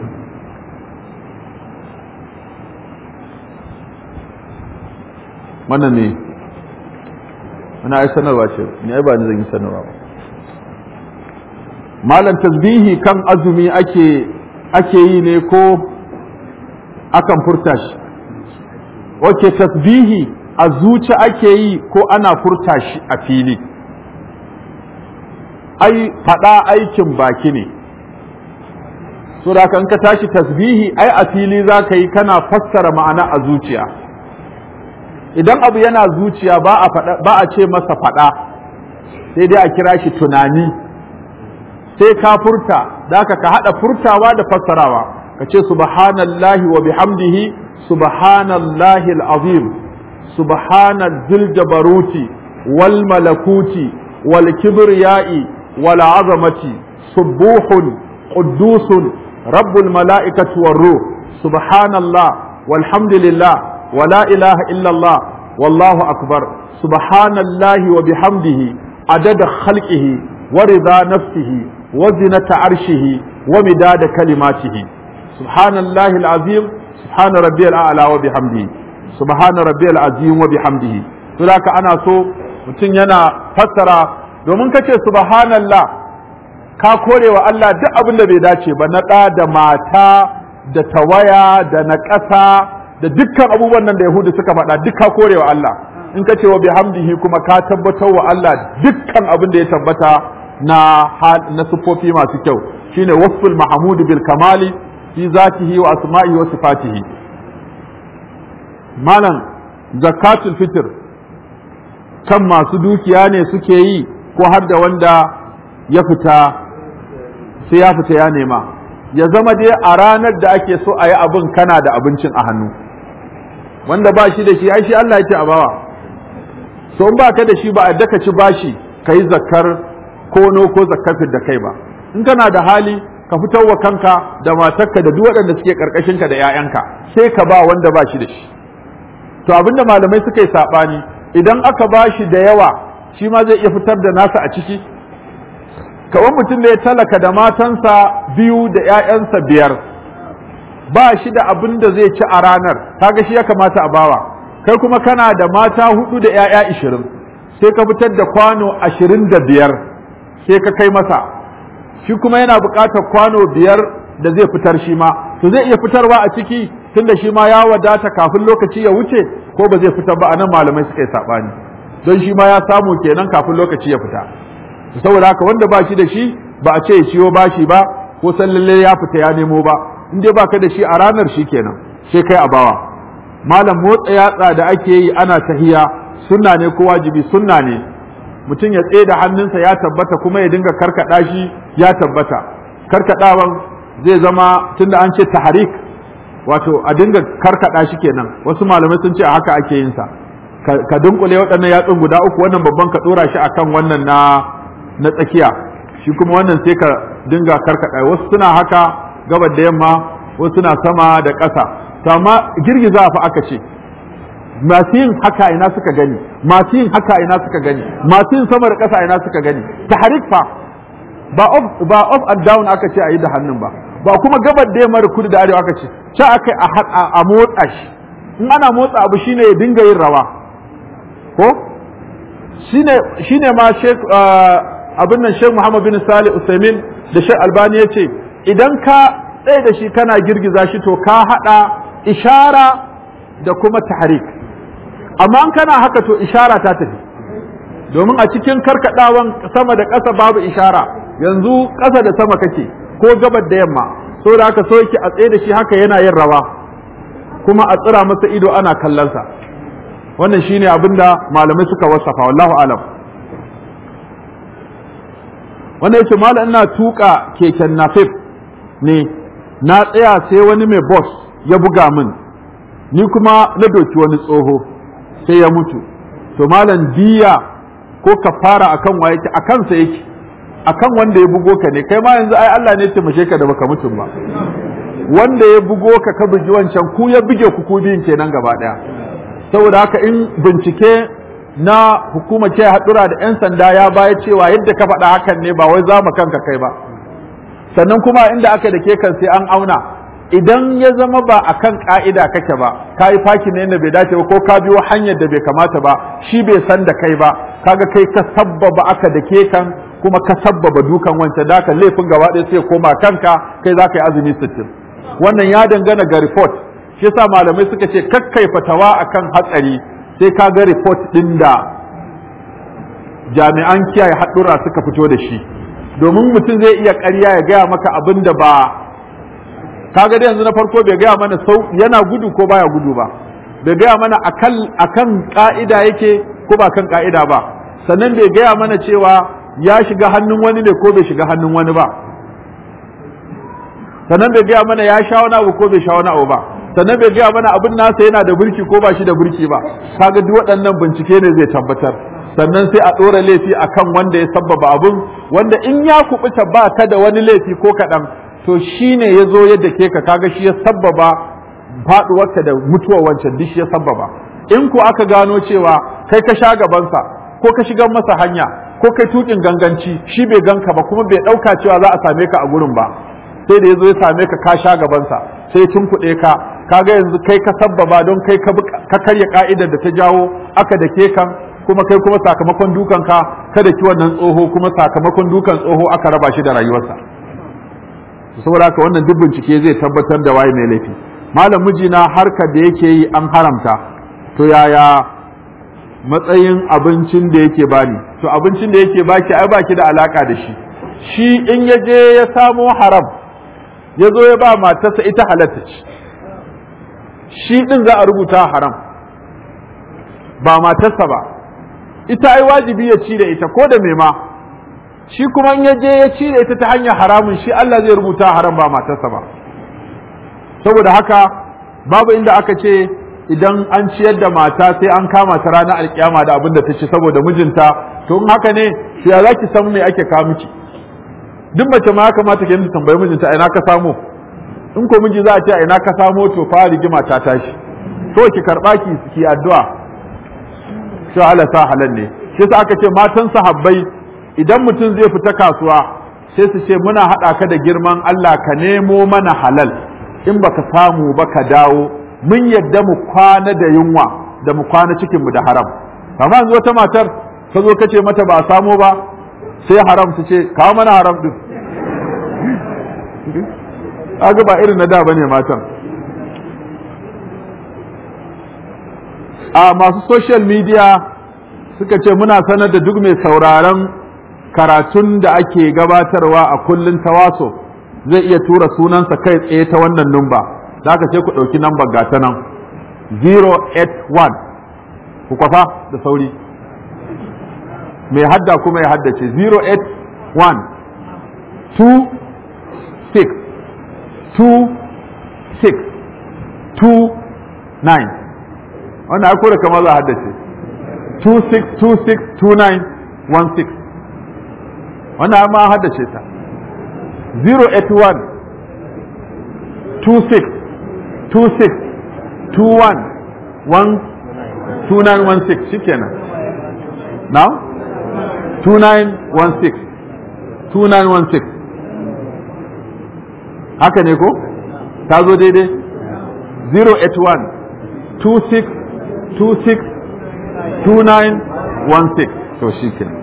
Speaker 1: wannan ne ana ai sanarwa ce ni ai ba ni zan yi sanarwa ba malam tasbihi kan azumi ake ake yi ne ko akan furta shi wace tasbihi a zuci ake yi ko ana furta shi a fili ai faɗa aikin baki ne so da kan ka tashi tasbihi ai a fili za ka yi kana fassara ma'ana a zuciya idan abu yana zuciya ba a ba a ce masa faɗa sai dai a kira shi tunani sai ka furta da ka ka haɗa furtawa da fassarawa ka ce subhanallahi wa bihamdihi subhanallahi al'azim subhanal jabaruti wal malakuti wal kibriyai wal azamati subuhun quddusun rabbul mala'ikati war ruh subhanallah walhamdulillah ولا إله إلا الله والله أكبر سبحان الله وبحمده عدد خلقه ورضا نفسه وزنة عرشه ومداد كلماته سبحان الله العظيم سبحان ربي الأعلى وبحمده سبحان ربي العظيم وبحمده فذاك أنا سو mutum yana fassara domin kace subhanallah ka kore wa Allah duk abin da bai dace ba na ɗa da mata da tawaya da na ƙasa da dukkan abubuwan nan da Yahudu suka faɗa duk ka kore wa Allah in ka ce wa bihamdihi kuma ka tabbatar wa Allah dukkan abin da ya tabbata na na sufofi masu kyau shine wasful mahmud bil kamali fi zatihi wa asma'ihi wa sifatihi malam zakatul fitr kan masu dukiya ne suke yi ko har da wanda ya fita sai ya fita ya nema ya zama dai a ranar da ake so a yi abin kana da abincin a hannu wanda ba shi da shi ai shi Allah yake a bawa so in ba ka da shi ba a daka ci bashi ka yi zakkar kono ko zakkar da kai ba in kana da hali ka fitar wa kanka da matarka da duk waɗanda suke ka da 'ya'yanka sai ka ba wanda ba shi da shi to abinda malamai suka yi saɓani idan aka ba shi da yawa shi ma zai iya fitar da nasa a ciki kawai mutum da ya talaka da matansa biyu da 'ya'yansa biyar ba shi da abin da zai ci a ranar kaga shi ya kamata a bawa kai kuma kana da mata hudu da 'ya'ya ishirin sai ka fitar da kwano ashirin da biyar sai ka kai masa shi kuma yana buƙatar kwano biyar da zai fitar shi ma to zai iya fitarwa a ciki tunda shi ma ya wadata kafin lokaci ya wuce ko ba zai fitar ba a nan malamai suka yi saɓani don shi ma ya samu kenan kafin lokaci ya fita saboda haka wanda ba shi da shi ba a ce ya ciwo bashi ba ko san lalle ya fita ya nemo ba in dai baka da shi a ranar shi kenan sai kai a bawa malam motsa yatsa da ake yi ana tahiya sunna ne ko wajibi sunna ne mutum ya tsaye da hannunsa ya tabbata kuma ya dinga karkada shi ya tabbata karkadawan zai zama tunda an ce taharik wato a dinga karkada shi kenan wasu malamai sun ce a haka ake yin sa ka dunkule waɗannan yatsun guda uku wannan babban ka dora shi akan wannan na na tsakiya shi kuma wannan sai ka dinga karkada wasu suna haka gabar da yamma wasu suna sama da ƙasa to amma girgiza fa aka ce masu yin haka ina suka gani masu yin haka ina suka gani masu yin sama da ƙasa ina suka gani tahrik fa ba off ba off and down aka ce a yi da hannun ba ba kuma gabar da yamma da kudu da arewa aka ce ce aka a motsa shi in ana motsa abu shine ya dinga yin rawa ko shine shine ma Sheikh abin nan Sheikh Muhammad bin Salih Usaimin da Sheikh Albani yace idan ka tsaye da shi kana girgiza shi to ka hada ishara da kuma tahrik amma in kana haka to ishara ta tafi domin a cikin karkadawan sama da ƙasa babu ishara yanzu ƙasa da sama kake ko gabar da yamma so da haka so yake a tsaye da shi haka yana yin rawa kuma a tsira masa ido ana kallonsa wannan shine abin da malamai suka wasafa wallahu alam wannan yace malam ina tuka keken nafif ne na tsaya sai wani mai boss ya buga min ni kuma na doki wani tsoho sai ya mutu to malam diya ko kafara akan wa yake akan sa yake akan wanda ya bugo ka ne kai ma yanzu ai Allah ne ya taimake ka da baka mutum ba wanda ya bugo ka ka bugi wancan ku ya buge ku ku biyun kenan gaba daya saboda haka in bincike na hukumar ce haɗura da 'yan sanda ya baya cewa yadda ka faɗa hakan ne ba wai za mu kanka kai ba sannan kuma inda aka da ke kan sai an auna idan ya zama ba a kan ƙa'ida kake ba ka yi faki ne da bai dace ba ko ka biyo hanyar da bai kamata ba shi bai san da kai ba kaga kai ka sabbaba aka da ke kan kuma ka sabbaba dukan wancan da laifin gaba ɗaya sai koma kanka kai za ka yi azumi sittin wannan ya dangana ga report shi yasa malamai suka ce kakkai fatawa akan hatsari sai ka ga report ɗin da jami'an kiyaye haɗura suka fito da shi domin mutum zai iya ƙarya ya gaya maka abin da ba kaga dai yanzu na farko bai gaya mana sau yana gudu ko baya gudu ba bai gaya mana akan akan ka'ida yake ko ba kan ka'ida ba sannan bai gaya mana cewa ya shiga hannun wani ne ko bai shiga hannun wani ba sannan bai gaya mana ya sha wani abu ko bai sha wani abu ba sannan bai gaya mana abin nasa yana da burki ko ba shi da burki ba kaga duk waɗannan bincike ne zai tabbatar sannan sai a ɗora laifi akan wanda ya sabbaba abin wanda in ya kubuta ba ta da wani laifi ko kaɗan to shi ne ya zo yadda ke ka kaga shi ya sabbaba faɗuwarka da mutuwar wancan duk shi ya sabbaba in ku aka gano cewa kai ka sha gabansa ko ka shigar masa hanya ko kai tukin ganganci shi bai ganka ba kuma bai ɗauka cewa za a same ka a gurin ba sai da ya zo ya same ka ka sha gabansa sai ya tunkuɗe ka kaga yanzu kai ka sabbaba don kai ka karya ka'idar da ta jawo aka da ke kan kuma kai kuma sakamakon dukan ka kada ki wannan tsoho kuma sakamakon dukan tsoho aka raba shi da rayuwarsa saboda haka wannan duk bincike zai tabbatar da waye mai laifi malam mijina harkar da yake yi an haramta to yaya matsayin abincin da yake bani to abincin da yake baki ai baki da alaka da shi shi in ya je ya samo haram ya zo ya ba matarsa ita halatta ce shi din za a rubuta haram ba matarsa ba ita ai wajibi ya ci da ita ko da me ma shi kuma in ya je ya ci da ita ta hanyar haramun shi Allah zai rubuta haram ba matarsa ba saboda haka babu inda aka ce idan an ciyar da mata sai an kama ta ranar alkiyama da abin da ta ci saboda mijinta to in haka ne to ya zaki san me ake kawo miki duk mace ma ya kamata ki ta tambayi mijinta ina ka samo in ko miji za a ce ina ka samo to fa rigima ta tashi to ki karba ki ki addu'a to Allah sa halal ne shi yasa aka ce matan sahabbai idan mutum zai fita kasuwa sai su ce muna haɗa ka da girman Allah ka nemo mana halal in baka samu ba ka dawo mun yadda mu kwana da yunwa da mu kwana cikin mu da haram amma yanzu wata matar ka zo kace mata ba a samu ba sai haram su ce kawo mana haram din aga ba irin na da bane matan a masu social media suka ce muna sanar da duk mai sauraron karatun da ake gabatarwa a kullun tawaso zai iya tura sunansa kai tsaye ta wannan numba da aka ce ku ɗauki number gata nan 081 ku kwafa da sauri mai hadda kuma ya haddace 081 2 6 2 6 2 9 wannan akwai da kama za a haddace 2 6 2 6 2 9 1 6 wannan ma haddace ta 081 2 6 2 6 2 1 1 2916 shikenan now 2916 2916 haka ne ko ta zo daidai 081 26 26 2916 to shikenan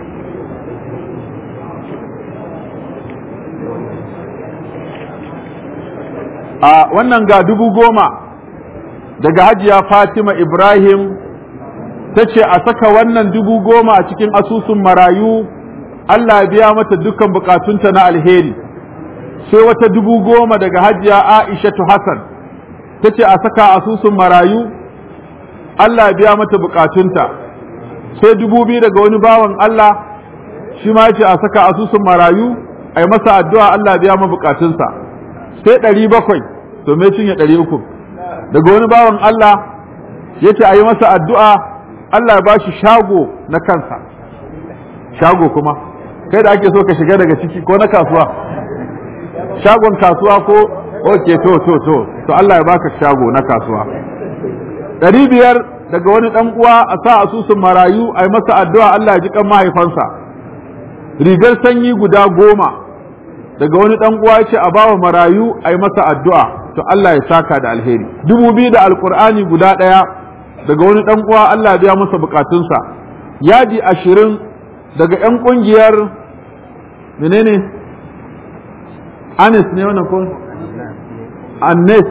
Speaker 1: a wannan ga dubu goma daga hajiya Fatima Ibrahim ta ce a saka wannan dubu goma a cikin asusun marayu Allah ya biya mata dukkan bukatunta na alheri sai wata dubu goma daga hajiya Aishatu Hassan ta ce a saka asusun marayu Allah ya biya mata bukatunta sai dubu biyu daga wani bawan Allah shi ma ce a saka asusun marayu a yi masa addu'a Allah ya biya ma bukatunsa sai ɗari bakwai to me cinye ɗari uku daga wani bawan Allah ya ce a yi masa addu'a Allah ya ba shi shago na kansa shago kuma kai da ake so ka shiga daga ciki ko na kasuwa shagon kasuwa ko ok to to to to Allah ya baka shago na kasuwa ɗari biyar daga wani ɗan uwa a sa asusun marayu a yi masa addu'a Allah ya ji kan mahaifansa rigar sanyi guda goma daga wani ɗan uwa ya ce a bawa marayu a yi masa addu'a to Allah ya saka da alheri dubu biyu da alkur'ani guda ɗaya daga wani ɗan uwa Allah biya masa bukatunsa yadi ashirin daga ‘yan ƙungiyar menene anis ne wannan ko annes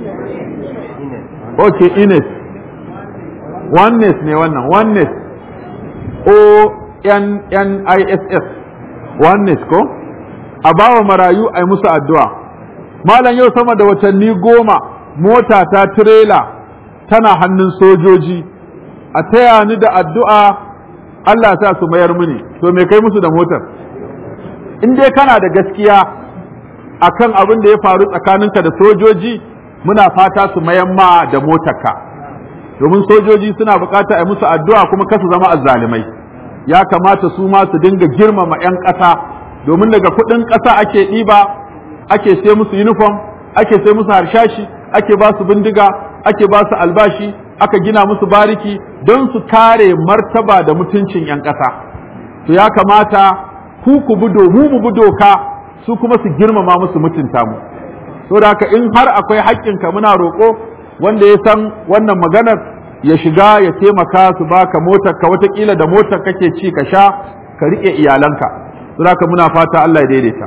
Speaker 1: ok ines oneness ne wannan oneness o n n i s s oneness ko a bawa marayu a yi musu addu'a malam yau sama da watanni goma mota ta tirela tana hannun sojoji a taya ni da addu'a Allah sa su mayar mini to me kai musu da motar in dai kana da gaskiya akan abin da ya faru tsakaninka da sojoji muna fata su mayan ma da motarka domin sojoji suna bukata a musu addu'a kuma kasu zama azzalimai ya kamata su ma su dinga girmama 'yan ƙasa domin daga kuɗin ƙasa ake ɗiba ake sai musu uniform ake sai musu harshashi ake ba su bindiga ake ba su albashi aka gina musu bariki don su kare martaba da mutuncin 'yan ƙasa to ya kamata ku ku bi mu mu bi doka su kuma su girmama musu mutunta mu saboda haka in har akwai haƙƙinka muna roƙo wanda ya san wannan maganar ya shiga ya taimaka su baka motar ka watakila da motar kake ci ka sha ka riƙe iyalanka saboda haka muna fata Allah ya daidaita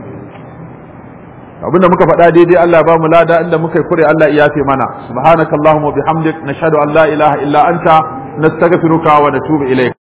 Speaker 1: abinda muka faɗa daidai Allah ya bamu lada inda muka yi kure Allah ya yafe mana subhanakallahumma bihamdik nashhadu an la ilaha illa anta nastaghfiruka wa natubu ilayk